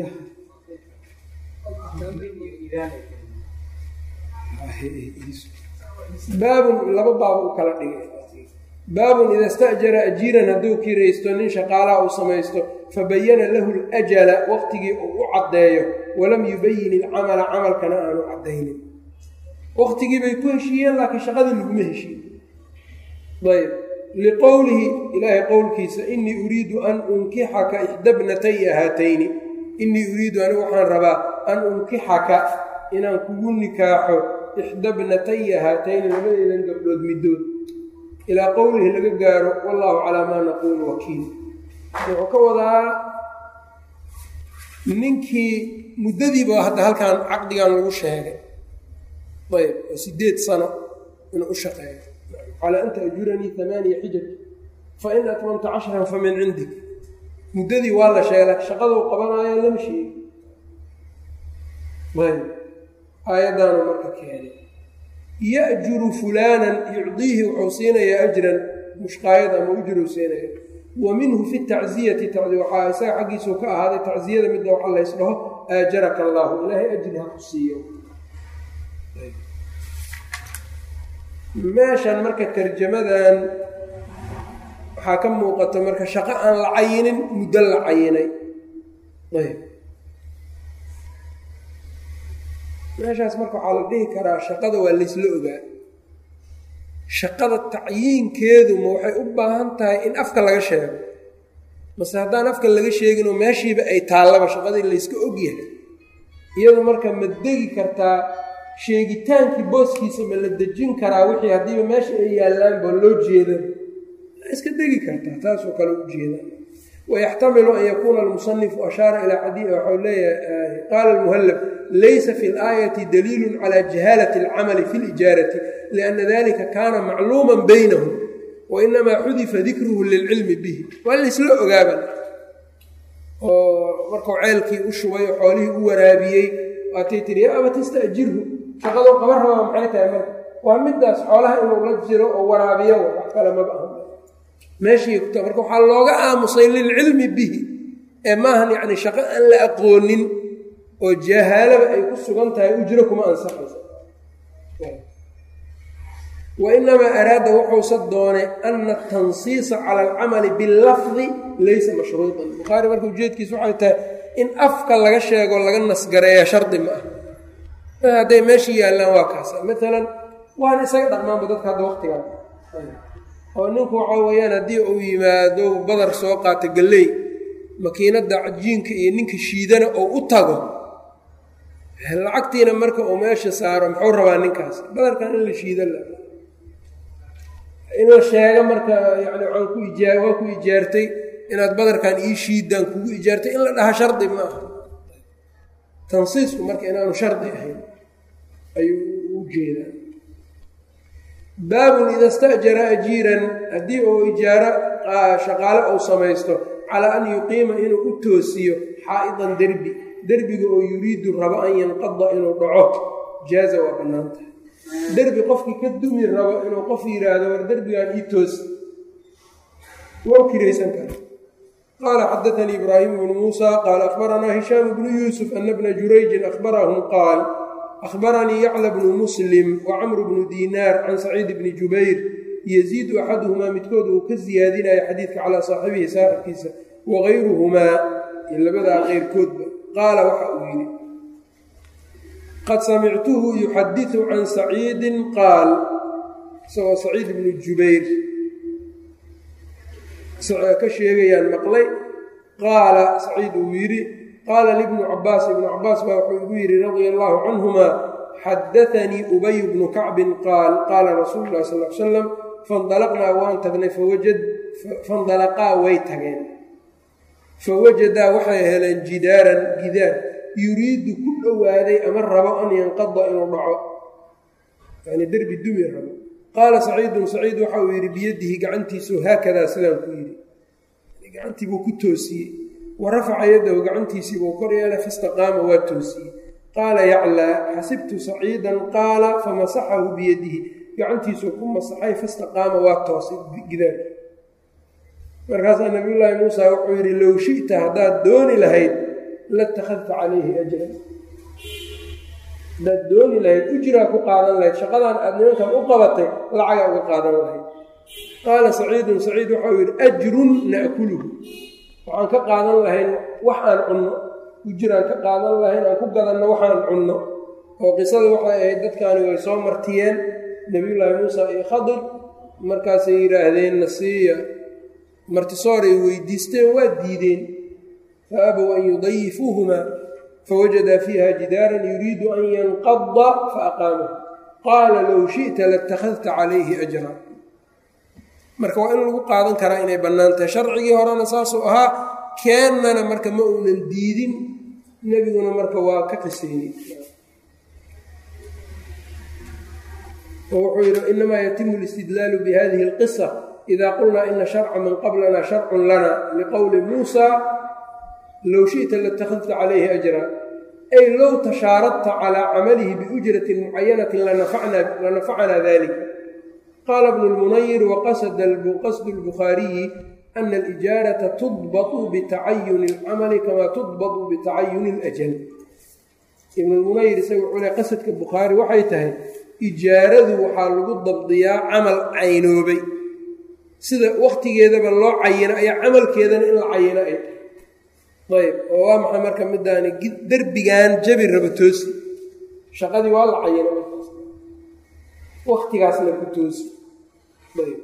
baabun laba baab u kala dhigay baabun ida sta'jara ajiiran hadduu kiraysto nin shaqaalaha uu samaysto fabayana lahu ljala waqtigii uu u caddeeyo walam yubayin ilcamala camalkana aanu caddaynin waqtigii bay ku heshiiyeen laakiin shaqadii laguma heshiin ayb liqowlihi ilaahay qowlkiisa inii uriidu an unkixaka ixdabnataya haatayni inii uriidu anigu waxaan rabaa an unkixaka inaan kugu nikaaxo ixdabnataya haatayni labadeedan gabdhood middood ilaa qowlihi laga gaaro wallaahu calaa maa naquulu wakiil wuxuu ka wadaa ninkii muddadiiba hadda halkan caqdigan lagu sheegay ayb oo sideed sano inuu u shaqeeyo calaa anta ajuranii amaaniya xijaj fa in atmamta cashran fa min cindik muddadii waa la sheegay laakiin shaqaduu qabanaayo lama sheegi ayb aayaddaanu marka keenay ya'juru fulaanan yucdiihi wuxuu siinayaa ajran mushqaayad ama ujruu siinaya wa minhu fi tacziyati waxaa isaga xaggiisuu ka ahaaday tacziyada midda waxa lays dhaho aajaraka allaahu ilaahay ajri ha ku siiyo meeshan marka tarjamadan waxaa ka muuqato marka shaqo aan la cayinin muddo la cayinay ayb meeshaas marka waxaa la dhihi karaa shaqada waa laysla ogaa shaqada tacyiinkeedu ma waxay u baahan tahay in afka laga sheego mase haddaan afka laga sheeginoo meeshiiba ay taallaba shaqadii layska ogyahay iyadu marka ma degi kartaa sheegitaankii booskiisa ma la dejin karaa wixii haddiiba meesha ay yaallaanba loo jeedan iska degi kartaa taasoo kale u jeeda wayaxtamilu an yakuuna almusanifu ashaara ilaa xadii waxau leeyahay qaala almuhallab laysa fi laayati daliilun cala jahaalati alcamali fi lijaarati lianna dalika kaana macluuman baynahum wainamaa xudifa dikruhu lilcilmi bihi waa laysla ogaaban oo markuu ceelkii u shubay oo xoolihii u waraabiyey waatay tiri ya aba tastajirhu shaqadoo qaban rabaa maxay tahay marka waa midaas xoolaha inuu la jiro oo waraabiyo wax kale maba aha meeshii kuta marka waxaa looga aamusay lilcilmi bihi ee maahan yacni shaqo aan la aqoonin oo jahaalaba ay ku sugan tahay ujro kuma ansaxaysa wa inamaa araada wuxuusa doonay ana atansiisa cala alcamali billafdi laysa mashruudan bukhaari marka ujeedkiisa waxay tahay in afka laga sheego laga nasgareeya shardi ma ah hadday meeshii yaallaan waa kaasa maalan waana isaga dhaqmaanba dadka hadda waqtigan oo ninku waxaa weeyaan haddii uu yimaado badar soo qaata galley makiinadda cajiinka iyo ninka shiidana oo u tago lacagtiina marka uu meesha saaro muxuu rabaa ninkaas badarkan in la shiida la in la sheego marka yani waan ku ijaa waa ku ijaartay inaad badarkan ii shiidaan kugu ijaartay in la dhaha shardi ma aha tansiisku marka inaanu shardi ahayn ayuu u jeedaa baabun ida stajara ajiiran haddii uu ijaaro shaqaale uu samaysto calaa an yuqiima inuu u toosiyo xaa'idan derbi derbiga oo yuriidu rabo an yanqada inuu dhaco jaaza waa bannaan tahay derbi qofkii ka dumi rabo inuu qof yidhaahdo war derbigaan ii toosi waa kiraysan kara qaala xadaanii ibraahim bnu muusa qaala akhbaranaa hishaam bnu yuusuf ana bna jurayjin akhbarahum qaal akhbaranii yacla bnu muslim wa camru bnu diinaar can saciid bni jubayr yaziidu axaduhumaa midkood uu ka siyaadinaya xadiidka calaa saaxibihi saaxibkiisa wagayruhumaa iyo labadaa keyrkoodba qaala waxa uu yidhi qad samictuhu yuxadiثu can saciidin qaal isagoo saciid bnu jubayr ka sheegayaan maqlay qaala saciid uu yidhi qaala libnu cabaas ibnu cabaas baa wuxuu igu yidhi radia allahu canhumaa xadaanii ubay bnu kacbin qaal qaala rasuulu lah sal l salam faindalaqnaa waan tagnay fandalaqaa way tageen fawajadaa waxay heleen jidaaran gidaar yuriidu ku dhowaaday ama rabo an yanqada inuu dhaco yani derbi dumi rabo qaala saciidun saciid waxa uu yidhi biyadihi gacantiisu haakadaa sidaan ku yidhi gacantii buu ku toosiyey wa rafaca yadahu gacantiisii buu kor yeelay fastaqaama waa toosiyey qaala yaclaa xasibtu saciidan qaala famasaxahu biyadihi gacantiisuu ku masaxay fastaqaama waa toosay gidaarka markaasaa nabiyullaahi muusa wuxuu yidhi low shi'ta haddaad dooni lahayd latakhadta calayhi ajran haddaad dooni lahayd ujraa ku qaadan lahayd shaqadan aad nimankan u qabatay lacaga uga qaadan lahayd qaala saciidun saciid waxau yidhi ajrun na'kuluhu waxaan ka qaadan lahayn wax aan cunno ujraan ka qaadan lahayn aan ku gadanno waxaan cunno oo qisada waxay ahayd dadkaani way soo martiyeen nebiyullaahi muusa iyo khadir markaasay yidhaahdeen nasiiya martisooray weydiisteen waa diideen fa abow an yudayifuuhumaa fawajadaa fiiha jidaaran yuriidu an yanqada faaqaamahu qaala low shi'ta latakhadta calayhi ajra marka waa in lagu qaadan karaa inay bannaan tahay sharcigii horena saasuu ahaa keennana marka ma uunan diidin nebiguna marka waa ka qiseeyey oo wuxuu yidhi inamaa yatimu listidlaalu bihadihi alqisa ida qulnaa ina sharca man qablana sharcun lana liqowli muusa low shi'ta latakhadta calayhi ajra ay low tashaaradta calaa camalihi biujratin mucayanatin lanafacanaa dalika qaala bnu lmunayir waqasdu lbukhaariyi ana alijaarata tudbatu bitacayuni alcamali kamaa tudbatu bitacayuni اlajal ibn lmunayir isaga wuxuu le qasadka bukhaari waxay tahay ijaaradu waxaa lagu dabdiyaa camal caynoobay sida wakhtigeedaba loo cayino ayaa camalkeedana in la cayino ay tahay ayb oo waa maxay marka midaani derbigan jabi raba toosi shaqadii waa la cayino wakhtigaasna ku toosi ayb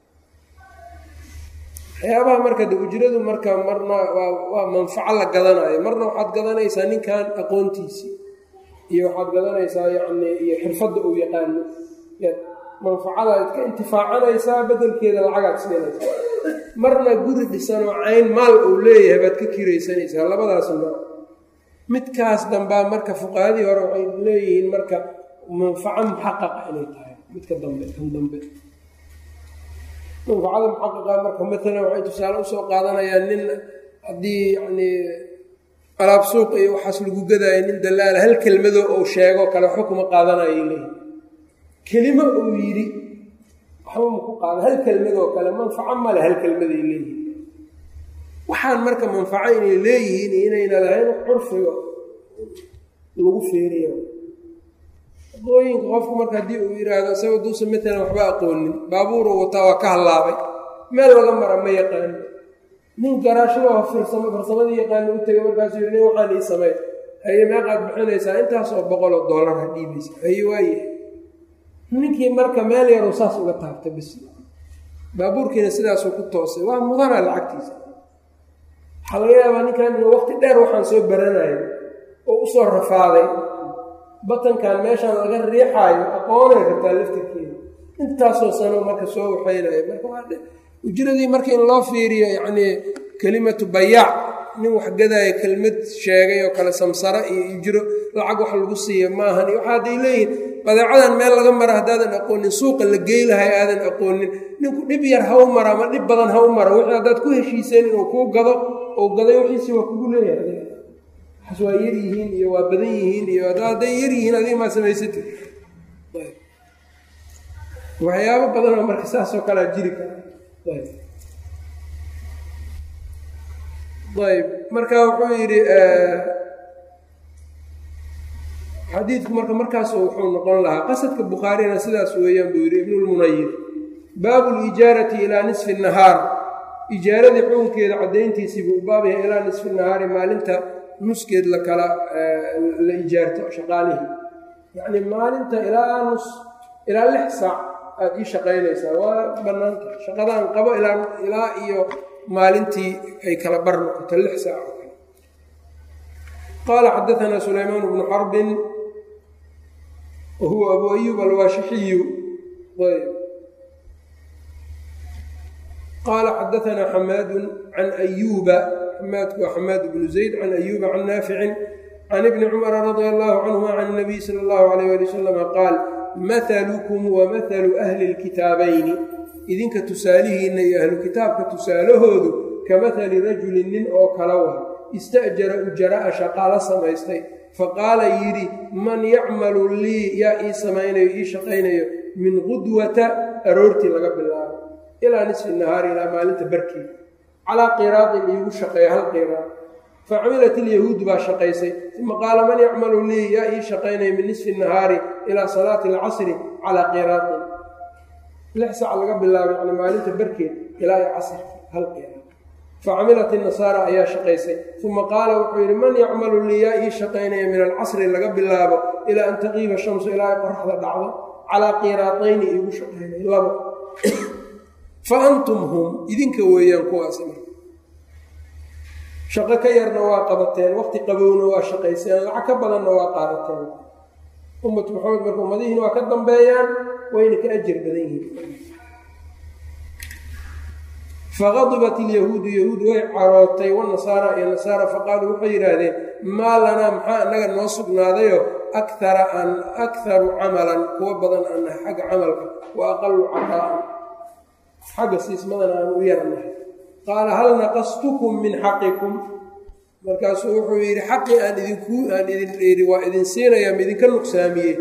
waxyaabaha marka de ujradu marka marna waa manfaco la gadanayo marna waxaad gadanaysaa ninkan aqoontiisii iyo waxaad gadanaysaa yacni iyo xirfadda uu yaqaano manfacadaad ka intifaacanaysaa bedelkeeda lacagaad siinaysaa marna guri dhisanoo cayn maal uu leeyahay baad ka kiraysanaysaa labadaas mar midkaas dambaa marka fuqahadii hore waxay leeyihiin marka manfaco muxaqaqa inay tahay midka dambe kan dambe manfacada muxaqaqa marka maalan waxay tusaale usoo qaadanayaan nin haddii yacni alaab suuqa iyo waxaas lagu gadaayo nin dalaala hal kelmadoo uu sheego kale waxba kuma qaadanayo leeyihi kelimo uu yidhi waxba maku qaada hal kelmadoo kale manfaco male hal kelmaday leeyihiin waxaan marka manfaco inay leeyihiin iyo inayna lahayn curfiga lagu feeriyo aqooyinka qofku marka haddii uu yidhaahdo isaga duusa matalan waxba aqoonin baabuuruu wataa waa ka hallaabay meel laga mara ma yaqaano nin garaashada firsamo farsamadii yaqaano u tegay markaasuu yidhi nin waxaan ii samey haye meeqaad bixinaysaa intaasoo boqoloo dollar ha dhiibaysa haye waaye ninkii marka meel yaruu saas uga taabtay bis baabuurkiina sidaasuu ku toosay waa mudana lacagtiisa waxaa laga yaabaa ninkan inuu waqti dheer waxaan soo baranayo oo usoo rafaaday batankan meeshaan laga riixaayo aqoonay kartaa laftirkeeda intaasoo sano marka soo waxaynayo marka waa ujradii marka in loo fiiriyo yacnii kelimatu bayaac nin wax gadaayo kelmad sheegay oo kale samsara iyo ijro lacag wax lagu siiya maahan iyo waxaa hadday leeyihin badeecadan meel laga mara haddaadan aqoonin suuqa la gey lahay aadan aqoonin ninku dhib yar ha u mara ama dhib badan ha u mara wixii haddaad ku heshiiseen inuu kuu gado oo gaday wixiisi waa kugu leeyahay waxaas waa yar yihiin iyo waa badan yihiin iyo hadday yar yihiin adiga maa samaysatid waxyaabo badanoo marka saasoo kalea jiri kara ayb marka wuxuu yidhi xadiidku marka markaas wuxuu noqon lahaa qasadka bukhaarina sidaas weeyaan buu yidhi ibnulmunayir baabu lijaarati ilaa nisfi nahaar ijaaradii xukunkeeda caddayntiisii buu baabaya ilaa nisfi nahaari maalinta nuskeed la kala la ijaarto shaqaalihii yacni maalinta ilaa nus ilaa lix saac aada ii shaqaynaysaa waa bannaanta shaqadaan qabo ilaa ilaa iyo maalintii ay kala bar noqoto lix saac oo kale qaala xadaanaa sulaymaan bnu xarbin wa huwa abu ayub alwaashixiyu ayb qaala xadaanaa xamaadu can ayuuba xamaadku waa xamaad bnu zayd can ayuuba can naaficin can ibni cumara radia allahu canhuma can nabiy sala allahu alayh ali wasalama qaal mathalukum wa mathalu ahli lkitaabayni idinka tusaalihiinna iyo ahlu kitaabka tusaalahoodu ka mathali rajulin nin oo kala wa ista'jara ujara'a shaqaalo samaystay faqaala yidhi man yacmalu lii yaa ii samaynayo ii shaqaynayo min qudwata aroortii laga bilaabo ilaa nisfi nahaari ilaa maalinta barkii calaa qiraadin iigu shaqeeya hal qiraad facamilat ilyahuudu baa shaqaysay uma qaala man yacmalu lii yaa ii shaqaynaya min nisfi nahaari ilaa salaati alcasri calaa qiraadin lix sac laga bilaabay yani maalinta barkeed ilaa i casrki hal qiraad facamilat inasaara ayaa shaqaysay uma qaala wuxuu yidhi man yacmalu lii yaa ii shaqaynaya min alcasri laga bilaabo ilaa an taqiiba shamsu ilaa ay qoraxda dhacdo calaa qiraatayni iigu shaqaynay labo fa antum hum idinka weeyaan kuwaas shaqo ka yarna waa qabateen waqti qabowna waa shaqayseen lacag ka badanna waa qaadateen ummatu maxamed marka ummadihiina waa ka dambeeyaan wayna ka ajir badan yihiin faqadibat ilyahuudu yahuud way carootay wanasaara iyo nasaara faqaaluu waxay yidhaahdeen maa lanaa maxaa annaga noo sugnaadayo akara an akharu camalan kuwa badan aan nahay xagga camalka wa aqalu cataa'an xagga siismadana aan u yarnahay qaala hal naqastukum min xaqikum markaasuu wuxuu yidhi xaqii aan idinku aan idin idhi waa idin siinayaa ma idinka nuqsaamiyey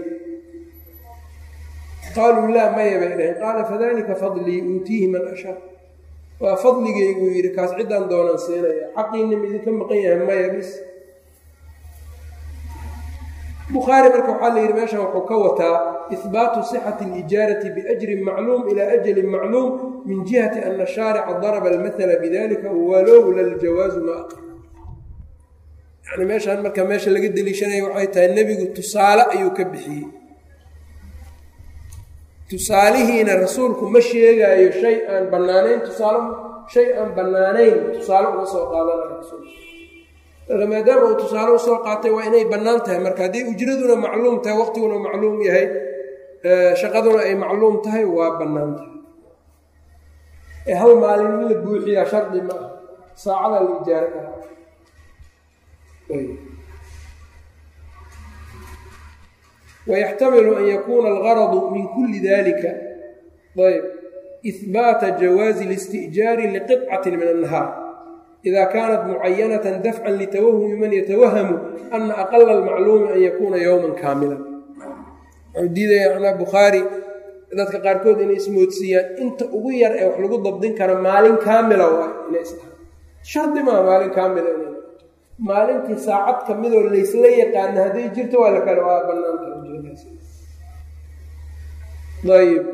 qaaluu laa maya bay dhaheen qaala fadalika fadlii uutiihi man ashaa waa fadligeyguu yidhi kaas ciddaan doonaan siinaya xaqiina ma idinka maqan yahay maya bis bukhaari marka waxaa la yidhi meeshan wuxuu ka wataa ihbaatu sixati alijaarati biajrin macluum ilaa ajalin macluum min jihati ana shaarica daraba almathala bidalika walowla ljawaazu ma aqar yani meeshaan marka meesha laga deliishanaya waxay tahay nebigu tusaale ayuu ka bixiyey tusaalihiina rasuulku ma sheegaayo shay aan bannaanayn tusaale shay aan bannaanayn tusaale uga soo qaadanayo rasuulku marka maadaama uu tusaale usoo qaatay waa inay bannaan tahay marka haddii ujraduna macluum tahay waqtiguna macluum yahay shaqaduna ay macluum tahay waa bannaan tahay ee hal maalin in la buuxiyaa shardi ma ah saacada la ijaaro karaa wayaxtamilu an yakuuna algaradu min kulli dalika ayb ihbaata jawaazi اlisti'jaari liqطcatin min annahaar ida kaanat mucayanatan dafcan litawahumi man yatawahamu ana aqala almacluumi an yakuuna yowman kaamilan wuxuu diidaya anaa bukhaari dadka qaarkood inay ismoodsiiyaan inta ugu yar ee wax lagu dabdin kara maalin kaamila waa inay isdhahaan shardi maa maalin kaamila inay maalintii saacad ka midoo laysla yaqaana hadday jirto waa la kale waa bannaantaayb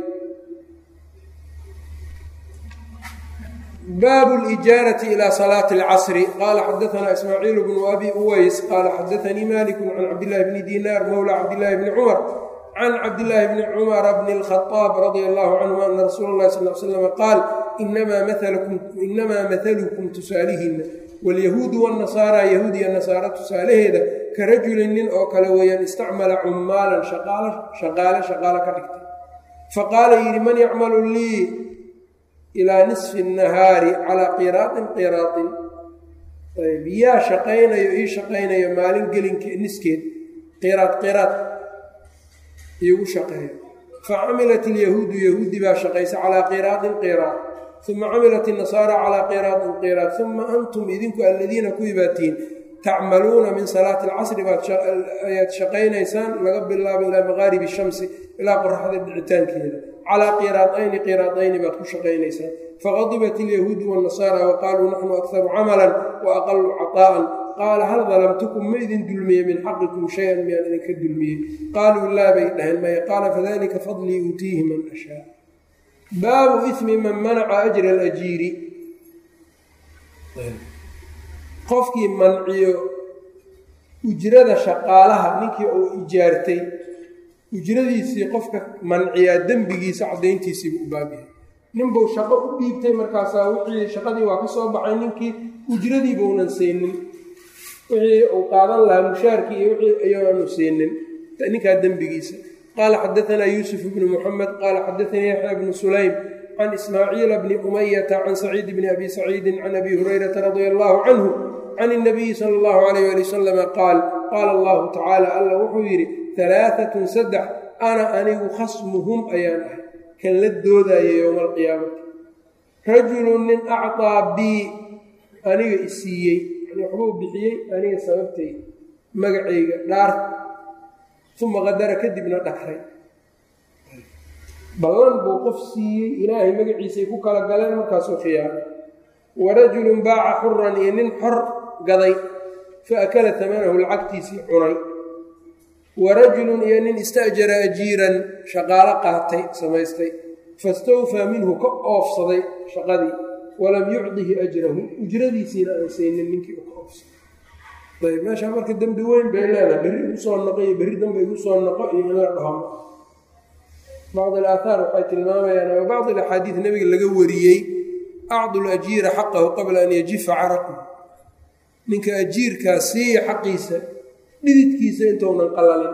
baabu lijaarati ila salaati alcasri qaala xadaanaa ismaaciil bnu abi uways qaala xadaanii maliku can cabdillahi bni dinaar mowla cabdillahi bni cumar can cabdillaahi bni cumara bni اlkhaaab radia allahu canhuma ana rasuula اllahi sal l slam qaal inamaa mathalukum tusaalihiina waalyahuudu wاnnasaara yahuud iyo nasaara tusaalaheeda ka rajulin nin oo kale weeyaan istacmala cummaalan shaqaale shaqaalo ka dhigtay faqaala yidhi man yacmalu lii ilaa nisfi الnahaari calaa qiraaطin qiraaطin ayb yaa shaqaynayo ii shaqaynayo maalin gelinke niskeed qiraad qiraad iigu shaqeeyo fa camilat ilyahuudu yahuudi baa shaqaysa calaa qiraadin qiraad uma camilat inasaara calaa qiraadin qiraad uma antum idinku alladiina kuwii baatihiin tacmaluuna min salaati alcasri baadayaad shaqaynaysaan laga bilaabo ilaa maqaaribi shamsi ilaa qoraxda dhicitaankeeda calaa qiraadayni qiraadayni baad ku shaqaynaysaan faqadibat ilyahuudu wاnnasaara wa qaaluu naxnu akharu camalan wa aqalu caطaa'an qaala hal dalamtukum ma idin dulmiye min xaqikum shay-an miyaan idinka dulmiyey qaaluu laa bay dhaheen maya qaala fadalika fadlii uutiihi man ashaa baabu ismi man manaca ajra alajiiri qofkii manciyo ujrada shaqaalaha ninkii uu ijaartay ujradiisii qofka manciyaa dembigiisa caddayntiisiibu u baabyahay ninbuu shaqo u dhiibtay markaasaa wixii shaqadii waa ka soo baxay ninkii ujradiibaunan siinin wixii uu qaadan lahaa mushaarkii iyo wixii ayaanu siinin ninkaa dembigiisa qaala xadaanaa yuusuf bnu muxamed qaala xadaanii yaxya bnu sulaym can ismaaciila bni umayata can saciid bni abi saciidin can abi hurayrata radia allahu canhu can اnabiyi sala اllahu alayh ali wasalama qaal qaala allahu tacaala alla wuxuu yidhi alaaatun saddex ana anigu khasmuhum ayaan ahay kan la doodaya yowma alqiyaamati rajulun nin acطaa bii aniga isiiyey yani waxbuu bixiyey aniga sababtay magacayga dhaar uma qadara kadibna dhakray ballan buu qof siiyey ilaahay magaciisay ku kala galeen markaasuu khiyaamay warajulun baaca xuran iyo nin xor gaday fa akala tamanahu lacagtiisii cunay warajulun iyo nin ista'jara ajiiran shaqaalo qaatay samaystay fastawfaa minhu ka oofsaday shaqadii walam yucdihi ajrahu ujradiisiina aan saynin ninkii u ka oofsaday ayb meeshaa marka dembi weyn bay leedahay berri igu soo noqo iyo berri dambe igu soo noqo iyo in la dhahmo bacd alaathaar waxay tilmaamayaan ama bacd alaxaadiid nebiga laga wariyey acdu lajiira xaqahu qabla an yajifa caraqu ninka ajiirkaa siiya xaqiisa dhididkiisa intounan qalalin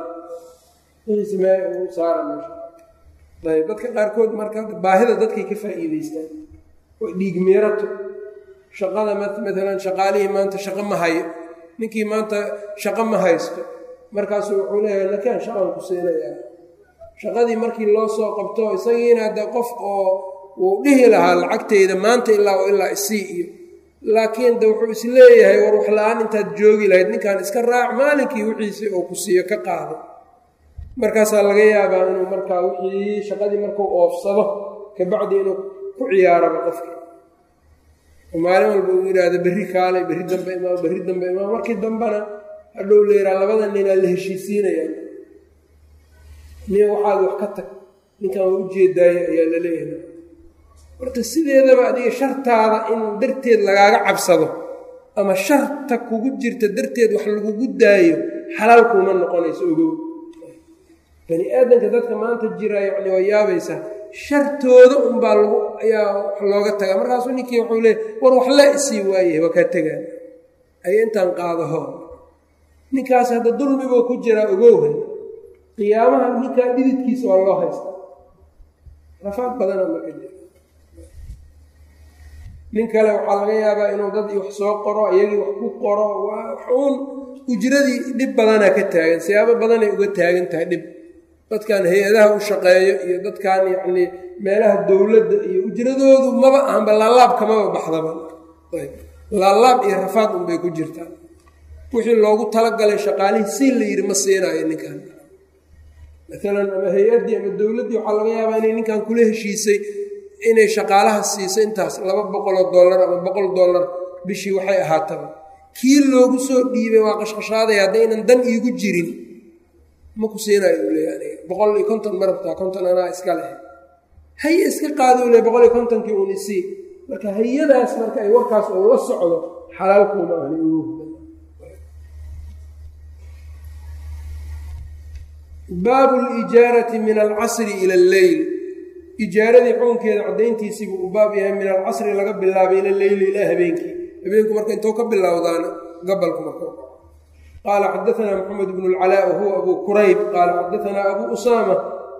saara ayb dadka qaarkood marka baahida dadkay ka faa'iideystaan oo dhiig miirato shaqada maalan shaqaalihii maanta shaqo ma hayo ninkii maanta shaqo ma haysto markaasuu wuxuu leeyahay nakaan shaqan ku siinayaa shaqadii markii loo soo qabto isagiina hadda qof oo wuu dhihi lahaa lacagtayda maanta ilaa oo ilaa isii iyo laakiin de wuxuu is leeyahay war wax la-aan intaad joogi lahayd ninkan iska raac maalinkii wixiisii oo ku siiyo ka qaado markaasaa laga yaabaa inuu markaa wixii shaqadii markuu oofsado kabacdi inuu ku ciyaaraba qofkii oo maalin walba uu yidhaahdo berri kaalay berri dambe imaam berri dambe imaam markii dambena hadhow leeraa labada ninaa la heshiisiinayaan nin waxaad wax ka tag ninkan waa ujeedaayo ayaa la leeyahay horta sideedaba adiga shartaada in darteed lagaaga cabsado ama sharta kugu jirta darteed wax lagugu daayo xalaal kuuma noqonayso ogow bani aadamka dadka maanta jira yacni waa yaabaysaa shartooda unbaa lagu ayaa wax looga tagaa markaasuu ninkii wuxuu leeyay war wax la isii waayahay waa kaa tegaan ay intaan qaadaho ninkaas hadda dulmibuu ku jiraa ogowhay qiyaamaha ninkaa dhididkiisa waa loo haystaa rafaad badana marka jira nin kale waxaa laga yaabaa inuu dad wax soo qoro iyagii wax ku qoro uun ujradii dhib badanaa ka taagan siyaabo badanay uga taagan tahay dhib dadkan hay-adaha u shaqeeyo iyo dadkan yacnii meelaha dowladda iyo ujradoodu maba ahanba laalaabka maba baxdaba laalaab iyo rafaad unbay ku jirtaa wixii loogu talagalay shaqaalihii si la yidhi ma siinaayo ninkan maalan ama hay-addii ama dowladdii waxaa laga yaabaa inay ninkan kula heshiisay inay shaqaalaha siiso intaas laba boqoloo dollar ama boqol dollar bishii waxay ahaataba kii loogu soo dhiibay waa qashqashaaday haddaynan dan iigu jirin ma ku siinayo u leeya aniga boqol iyo konton ma rabtaa konton anaa iska leh haye iska qaado u le boqol iyo kontonkii uun isii marka hay-adaas marka ay warkaas uu la socdo xalaalkuuma ahni ugu baabu lijaarati min alcasri ila alleyl ijaaradii xukunkeeda caddayntiisiibuu u baab yahay min alcasri laga bilaabay ila leyli ilaa habeenkii habeenku marka intou ka bilowdaana gabalku marka qaala xadaanaa maxamed bnu lcalaa wahuwa abuu kurayb qaala xadaanaa abuu usaama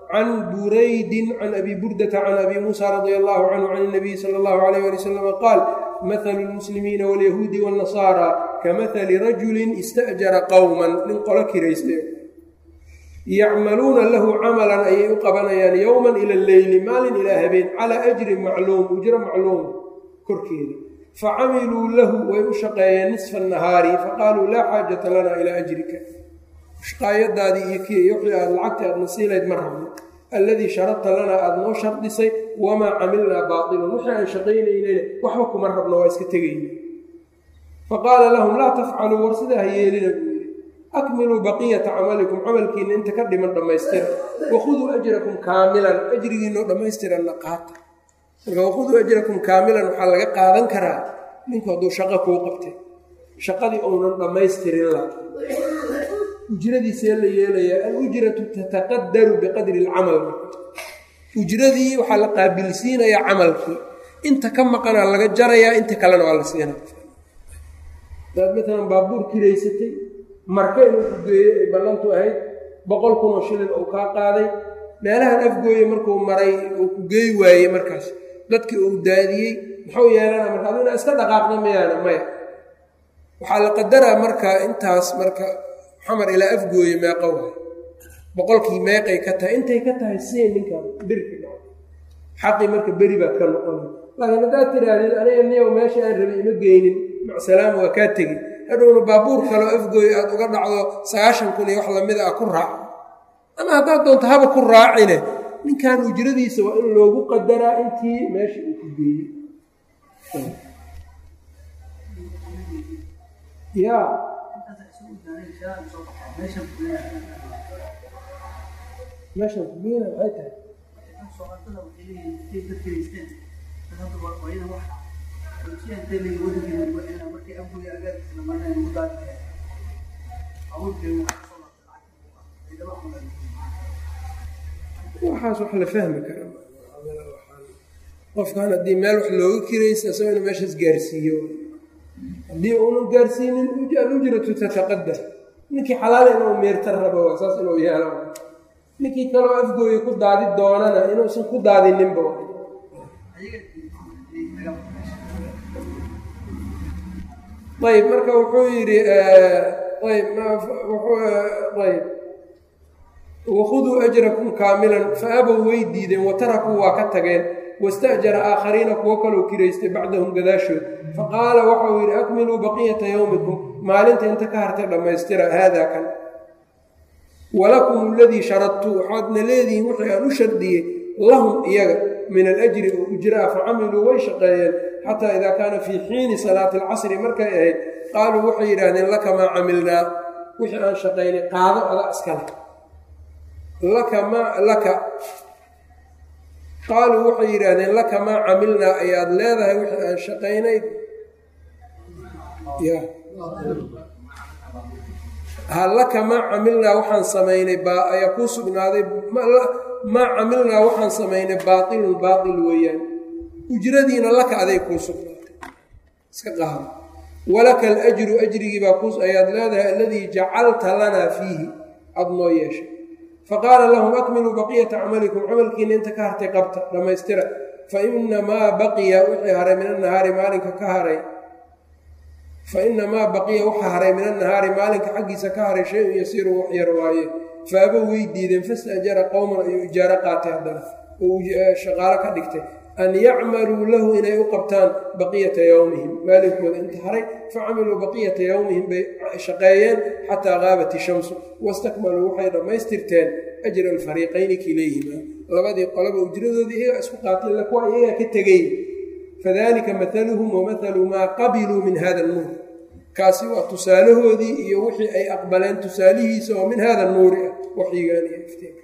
can buraydin can abi burdata can abi muusa radia allahu canhu can اnabiyi sala اllahu alayh ali wasalam qaal mahalu lmuslimiina wاlyahuudi wاnnasaara kamahali rajulin ista'jara qowman nin qolo kiraystay yacmaluuna lahu camalan ayay u qabanayaan yowman ila leyli maalin ilaa habeen calaa ajrin macluum ujro macluum korkeeda facamiluu lahu way u shaqeeyeen nisfa nahaari faqaaluu laa xaajata lana ilaa ajrika shaqaayadaadii iyo kiiyo wixii aad lacagta aadna siilayd ma rabno alladii sharadta lanaa aada noo shardisay wamaa camilnaa baatilun wixii aan shaqaynaynayna waxba kuma rabno waa iska tegayna faqaala lahum laa tafcaluu war sidaa ha yeelina buu yidhi akmiluu baqiyata camalikum camalkiina inta ka dhiman dhammaystira wakhuduu ajrakum kaamilan ajrigiinoo dhammaystiranna qaata marka wakhuduu ajrakum kaamilan waxaa laga qaadan karaa ninku hadduu shaqo kuu qabtay shaqadii uunan dhammaystirin la ujradiisee la yeelayaa alujratu tataqadaru biqadri alcamal ujradii waxaa la qaabilsiinayaa camalkii inta ka maqanaa laga jarayaa inta kalena waa la siinaa hadaad maalan baabuur kiraysatay marka inuu ku geeyo ay ballantu ahayd boqol kunoo shilin uu kaa qaaday meelahan afgooye markuu maray uu ku geey waayey markaas dadkii uu daadiyey muxuu yeelana marka adu inaa iska dhaqaaqda mayaana maya waxaa la qadaraa marka intaas marka xamar ilaa afgooye meeqa waay boqolkii meeqay ka tahay intay ka tahay siin ninkan birki xaqii marka beri baad ka noqona laakiin haddaad tidhaahdid aniga niyow meesha aan rabay ima geynin macsalaama waa kaa tegi hadhowna baabuur kaloo afgooye aad uga dhacdo sagaashan kun iyo wax lamida ah ku raaco ama haddaad doonto haba ku raacine ninkan ujradiisa waa in loogu qadaraa intii meesha uu ku geeyey ya meeshan kugeena maxay tahay waxaas wax la fahmi karaa qofkan haddii meel wax looga kiraysa isagoo inu meeshaas gaarsiiyo haddii uunan gaarsiinin alujratu tataqadar ninkii xalaal inuu meerta rabo waa saas inuu yeelo ninkii kaloo afgooya ku daadi doonana inuusan ku daadininba ayb marka wuxuu yidhi ayb ayb wakhuduu ajrakum kaamilan fa abow way diideen watarakuu waa ka tageen wasta'jara aakhariina kuwo kaloo kiraystay bacdahum gadaashood faqaala waxau yidhi akmiluu baqiyata yowmikum maalinta inta ka hartay dhammaystira haadaa kan walakum aladii sharadtu waxaadna leedihiin wixii aan u shardiyey lahum iyaga min alajri oo ujraa facamiluu way shaqeeyeen xataa idaa kaana fii xiini salaati alcasri markay ahayd qaaluu waxay yidhaahdeen laka maa camilnaa wixii aan shaqaynay qaado ada iskale laka maa laka qaaluu waxay yidhaahdeen laka maa camilnaa ayaad leedahay wixii aan shaqaynay ya ha laka maa camilnaa waxaan samaynay baa ayaa kuu sugnaaday maa camilnaa waxaan samaynay baatilun baatil weeyaan ujradiina laka aday kuu sugnaatay iska qaado walaka alajru ajrigii baa ku ayaad leedahay aladii jacalta lanaa fiihi aada noo yeeshay faqaala lahum akmiluu baqiyata camalikum camalkiina inta ka hartay qabta dhammaystira fa inamaa baqiya wixii haray min annahaari maalinka ka haray fa inamaa baqiya waxa haray min annahaari maalinka xaggiisa ka haray shay-un yasiiru wax yar waaye faaba way diideen fasta'jara qowman ayuu ijaaro qaatay haddana oo shaqaalo ka dhigtay an yacmaluu lahu inay u qabtaan baqiyata yowmihim maalinkooda inta haray facamiluu baqiyata yowmihim bay shaqeeyeen xataa qaabat ishamsu wastakmaluu waxay dhammaystirteen ajra alfariiqayni kilayhima labadii qolaba ujradoodii iyagaa isku qaateen kuwa iyagaa ka tegey fadalika maaluhum wamahalu maa qabiluu min hada nuur kaasi waa tusaalahoodii iyo wixii ay aqbaleen tusaalihiisa oo min hada nuuri ah waxyigaan iyo iftiinka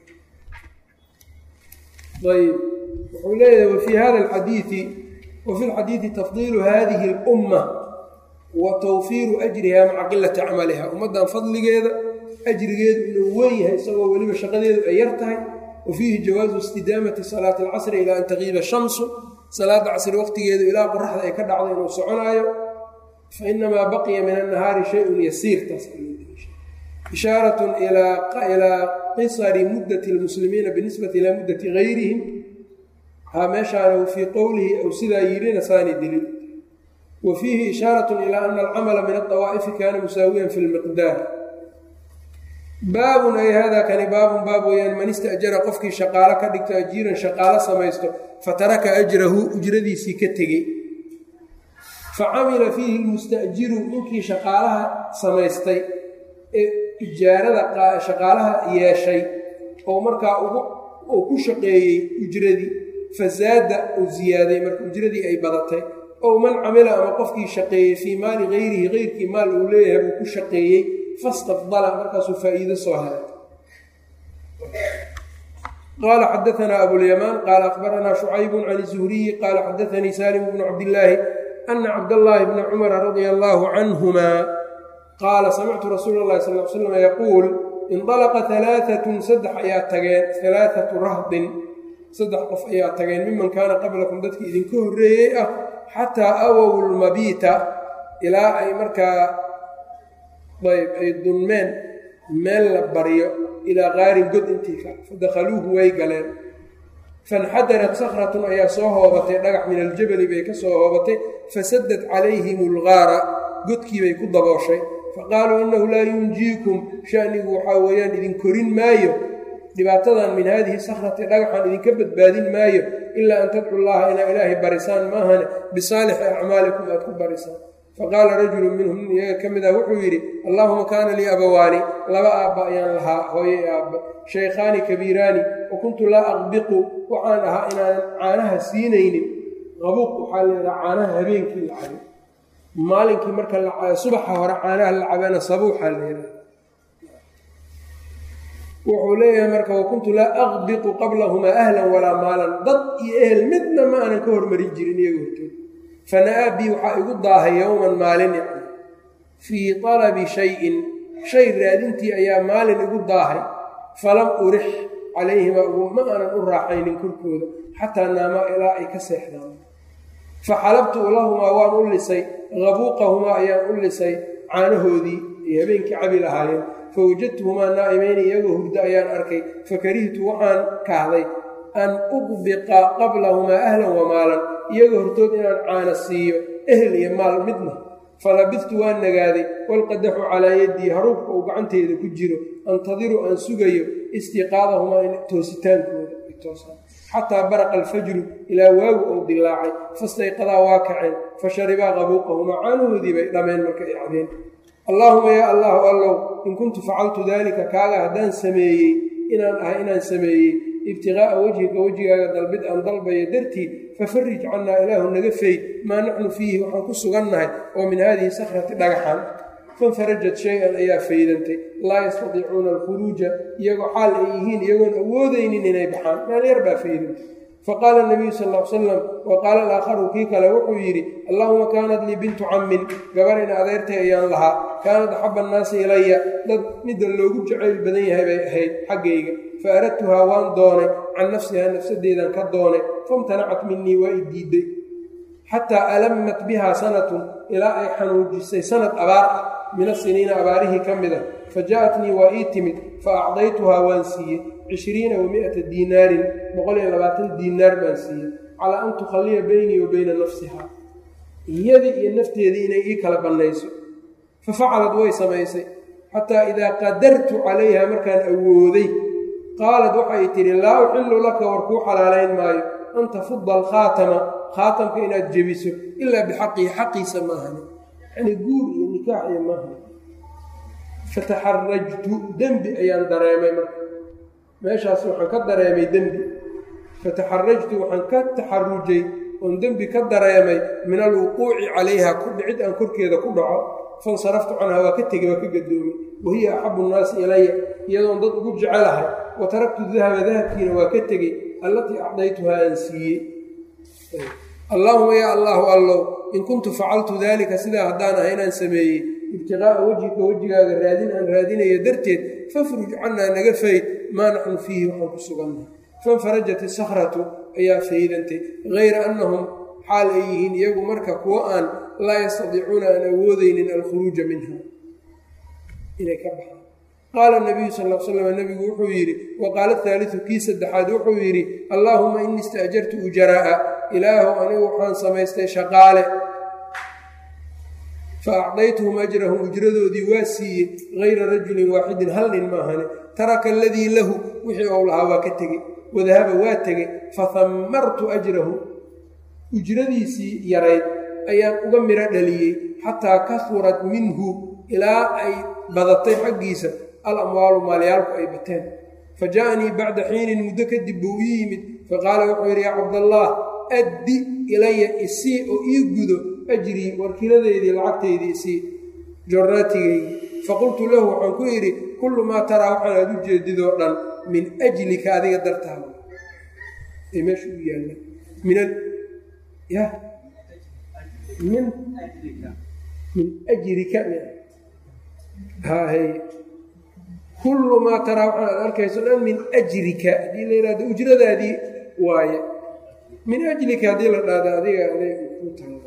ayb wuxuu leeyahay wafii hada alxadiidi wafi lxadiidi tafdiilu hadihi اlumma wa tawfiiru ajriha maca qilati camaliha ummaddan fadligeeda ajrigeedu inuu weyn yahay isagoo weliba shaqadeedu ay yar tahay wa fiihi jawaazu istidaamati salaati alcasri ilaa an taqiiba shamsu salaada casri waqtigeedu ilaa qoraxda ay ka dhacdo inuu soconaayo fa inamaa baqiya min annahaari shayun yasiir taas ishaaratun ilaa qisari muddati lmuslimiina binisbati ilaa muddati gayrihim haa meeshaana fii qowlihi ou sidaa yidhina saani dilin wa fiihi ishaaratun ilaa ana alcamala min adawaa'ifi kaana musaawiyan fi lmiqdaar baabun ay haadaa kani baabun baab weeyaan man istajara qofkii shaqaalo ka dhigto ajiiran shaqaalo samaysto fataraka ajrahu ujradiisii ka tegey fa camila fiihi lmustajiru ninkii shaqaalaha samaystay ee ijaarada shaqaalaha yeeshay oo markaa uu ku shaqeeyey ujradii fazaada uu ziyaaday marka ujradii ay badatay ow man camila ama qofkii shaqeeyey fii maali gayrihi geyrkii maal uu leeyahay uu ku shaqeeyey fastafdala markaasuu faa'iido soo helay qaala xadaanaa abulyamaan qaala akhbaranaa shucaybun can zuhriyi qaala xadaanii salim bnu cabdillaahi ana cabdallaahi bna cumara radia allaahu canhumaa qaala samictu rasuula llahi sal l slam yaquul indalaqa alaaatun saddex ayaa tageen alaaatu rahdin saddex qof ayaa tageen miman kaana qablakum dadkii idinka horreeyey ah xataa awow lmabiita ilaa ay markaa ayb ay dunmeen meel la baryo ilaa qaarin god intii ka fadakhaluuhu way galeen fanxadarat sakratun ayaa soo hoobatay dhagax min aljabali bay ka soo hoobatay fasadad calayhim algaara godkiibay ku dabooshay faqaaluu innahu laa yunjiikum shanigu waxaa weeyaan idin korin maayo dhibaatadan min haadihi sakrati dhagaxan idinka badbaadin maayo ilaa an tadcu llaha inaa ilaahay barisaan maahane bisaalixi acmaalikum aad ku barisaan faqaala rajulu minhum nin iyaga ka mid ah wuxuu yidhi allaahuma kaana lii abawaani laba aabba ayaan lahaa hooye aabba shaykhaani kabiiraani wa kuntu laa aqbiqu waxaan ahaa inaanan caanaha siinaynin qabuuq waxaa laydhaha caanaha habeenkii la cabo maalinkii marka subaxa hore caanaha la cabana sabuuxaa layidhaha wuxuu leeyahay marka wakuntu laa aqbiqu qablahumaa ahlan walaa maalan dad iyo ehel midna ma aanan ka hormarin jirin iyaga hortood fana'aa bii waxaa igu daahay yowman maalin yani fii talabi shayin shay raadintii ayaa maalin igu daahay falam urix calayhimaa ma aanan u raaxaynin korkooda xataa naamaa ilaa ay ka seexdaan faxalabtu lahumaa waan u lisay qabuuqahumaa ayaan u lisay caanahoodii ay habeenkii cabi lahaayeen fawajadtuhumaa naa'imayni iyagoo hurdo ayaan arkay fakarihtu waxaan kahday an uqbiqa qablahumaa ahlan wa maalan iyagoo hortood inaan caana siiyo ehel iyo maal midna falabidtu waan nagaaday walqadaxu calaa yaddii haruubka uu gacanteeda ku jiro antadiru aan sugayo istiqaadahumaa in toositaankooda ay toosaan xataa baraqa alfajru ilaa waagu ou dilaacay fastayqadaa waa kaceen fa sharibaa qabuuqahumaa caanahoodii bay dhameen marka ay cadeen allaahuma yaa allahu allow in kuntu facaltu daalika kaaga haddaan sameeyey inaan ahay inaan sameeyey ibtiqaa'a wejhika wejigaaga dalbid aan dalbayo dartii fafarij cannaa ilaahu naga feyd maa naxnu fiihi waxaan ku sugannahay oo min haadihi sakrati dhagaxan fanfarajat shay-an ayaa faydantay laa yastadiicuuna alkhuruuja iyagoo xaal ay yihiin iyagoon awoodaynin inay baxaan meel yar baa faydantay faqaala nabiyu sal l salam wa qaala alaakharu kii kale wuxuu yidhi allaahuma kaanat lii bintu cammin gabar in adeertay ayaan lahaa kaanat axaba annaasi ilaya dad midda loogu jacayl badan yahay bay ahayd xaggayga fa aradtuhaa waan doonay can nafsihaa nafsadeedan ka doonay famtanacat minii waa i diidday xataa alammat bihaa sanatun ilaa ay xanuujisay sanad abaar ah min asiniina abaarihii ka mid a fa ja'atnii waa ii timid fa acdaytuhaa waan siiyey cishriina wa mi'ata diinaarin boqol iyo labaatan diinaar baan siiyey calaa an tukhalliya beynii wa beyna nafsihaa iyadii iyo nafteedii inay ii kala bannayso fa facalad way samaysay xataa idaa qadartu calayha markaan awooday qaalad waxay tidhi laa uxillu laka war kuu xalaalayn maayo an tafudda alkhaatama khaatamka inaad jebiso ilaa bixaqihi xaqiisa maahani yacnii guur iyo nikaax iyo maahan fataxarajtu dembi ayaan dareemay marka meeshaas waxaan ka dareemay dembi fataxarajtu waxaan ka taxarujay oon dembi ka dareemay min alwuquuci calayha ku dhicid aan korkeeda ku dhaco fansaraftu canhaa waa ka tegey waa ka gadoomay wahiya axabu nnaasi ilaya iyadoon dad ugu jecelahay wa taraktu dahaba dahabkiina waa ka tegey allatii acdaytuhaa aan siiyey allaahuma yaa allaahu allow in kuntu facaltu daalika sidaa haddaan ahay inaan sameeyey ibtiqaa'a wejhika wejigaaga raadin aan raadinayo darteed fafruj cannaa naga fayd maa naxnu fiihi waxaan ku sugannahay fanfarajat isakratu ayaa faydantay hayra annahum xaal ay yihiin iyagu marka kuwo aan laa yastadiicuuna aan awoodeynin alkhuruuja minha inay ka baxaan qaala nabiyu sal l slam nebigu wuxuu yidhi wa qaala haaliu kii saddexaad wuxuu yidhi allaahuma inii istaajartu ujaraa'a ilaahu anigu waxaan samaystay shaqaale fa acdaytuhum ajrahum ujradoodii waa siiyey hayra rajulin waaxidin hal nin maahane taraka aladii lahu wixii ou lahaa waa ka tegey wadahaba waa tegey fahammartu ajrahu ujradiisii yarayd ayaan uga midho dhaliyey xataa kahurat minhu ilaa ay badatay xaggiisa al amwaalu maalyaalku ay bateen fa ja'anii bacda xiinin muddo kadib buu ii yimid faqaala wuxuu yidhi yaa cabdallaah addi ilaya isii oo ii gudo ajrii warkiladeydii lacagtaydii isii jornaatigeydii faqultu lahu waxaan ku idhi kullu maa taraa waxaan aad u jeedidoo dhan min ajlika adiga dartaada ee meesha u yaalla min ya min min ajrika hahay kullu maa taraa waxaan aad arkayso dhan min ajrika haddii la yidhahdo ujradaadii waaye min ajlika haddii la dhahdo adiga aday ku taalla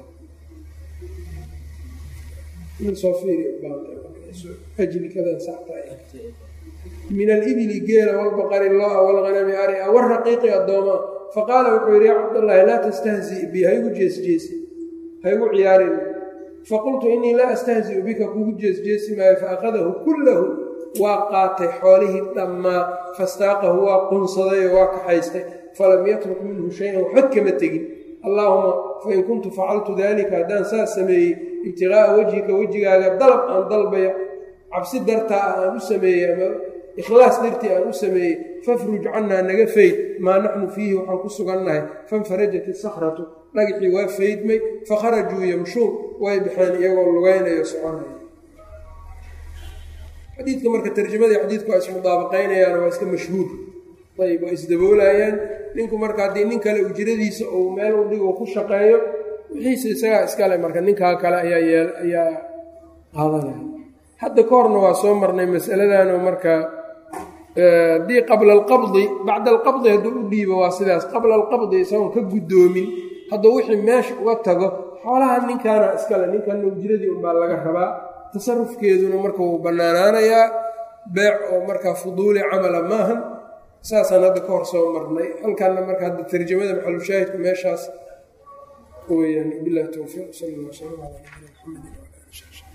soo fiiriajlikadan min alibili geela walbaqari loo-a walhanami aria waraqiiqi addoomaa faqaala wuxuu yidhi yaa cabdallaahi laa tastahzi bi haygu jeesjeesi haygu ciyaarin faqultu innii laa astahzi'u bika kugu jeesjeesi maayo faakadahu kullahu waa qaatay xoolihii dhammaa fastaaqahu waa qunsaday oo waa kaxaystay falam yatruk minhu shay-an waxba kama tegin allaahuma fain kuntu facaltu daalika haddaan saas sameeyey ibtiqaa'a wejhika wejigaaga dalab aan dalbaya cabsi dartaa ah aan u sameeyey ama ikhlaas dartii aan u sameeyey fafruj cannaa naga fayd maa naxnu fiihi waxaan ku sugannahay fanfarajat isakhratu dhagixii waa faydmay fakharajuu yamshuun way baxeen iyagoo lugaynayo soconaya xadiidka marka tarjamadii xadiidku waa ismudaabaqaynayaan waa iska mashhuur ayb waa isdaboolayaan ninku marka haddii nin kale ujradiisa uu meel u dhigo ku shaqeeyo wixiisa isagaa iskale marka ninkaa kale ayaa yeel ayaa qaadanaya hadda ka horna waa soo marnay masaladanoo marka haddii qabla alqabdi bacda alqabdi hadduu u dhiibo waa sidaas qabla alqabdi isagoon ka guddoomin hadduu wixii meesha uga tago xoolaha ninkaana iskale ninkanna ujradii unbaa laga rabaa tasarufkeeduna marka wuu bannaanaanayaa beec oo markaa fuduuli camala maahan saasaan hadda ka hor soo marnay halkanna marka hadda tarjamada maxalushaahidku meeshaas weyaan bilahi towfiiq sal alla sala ala nabina mxamedi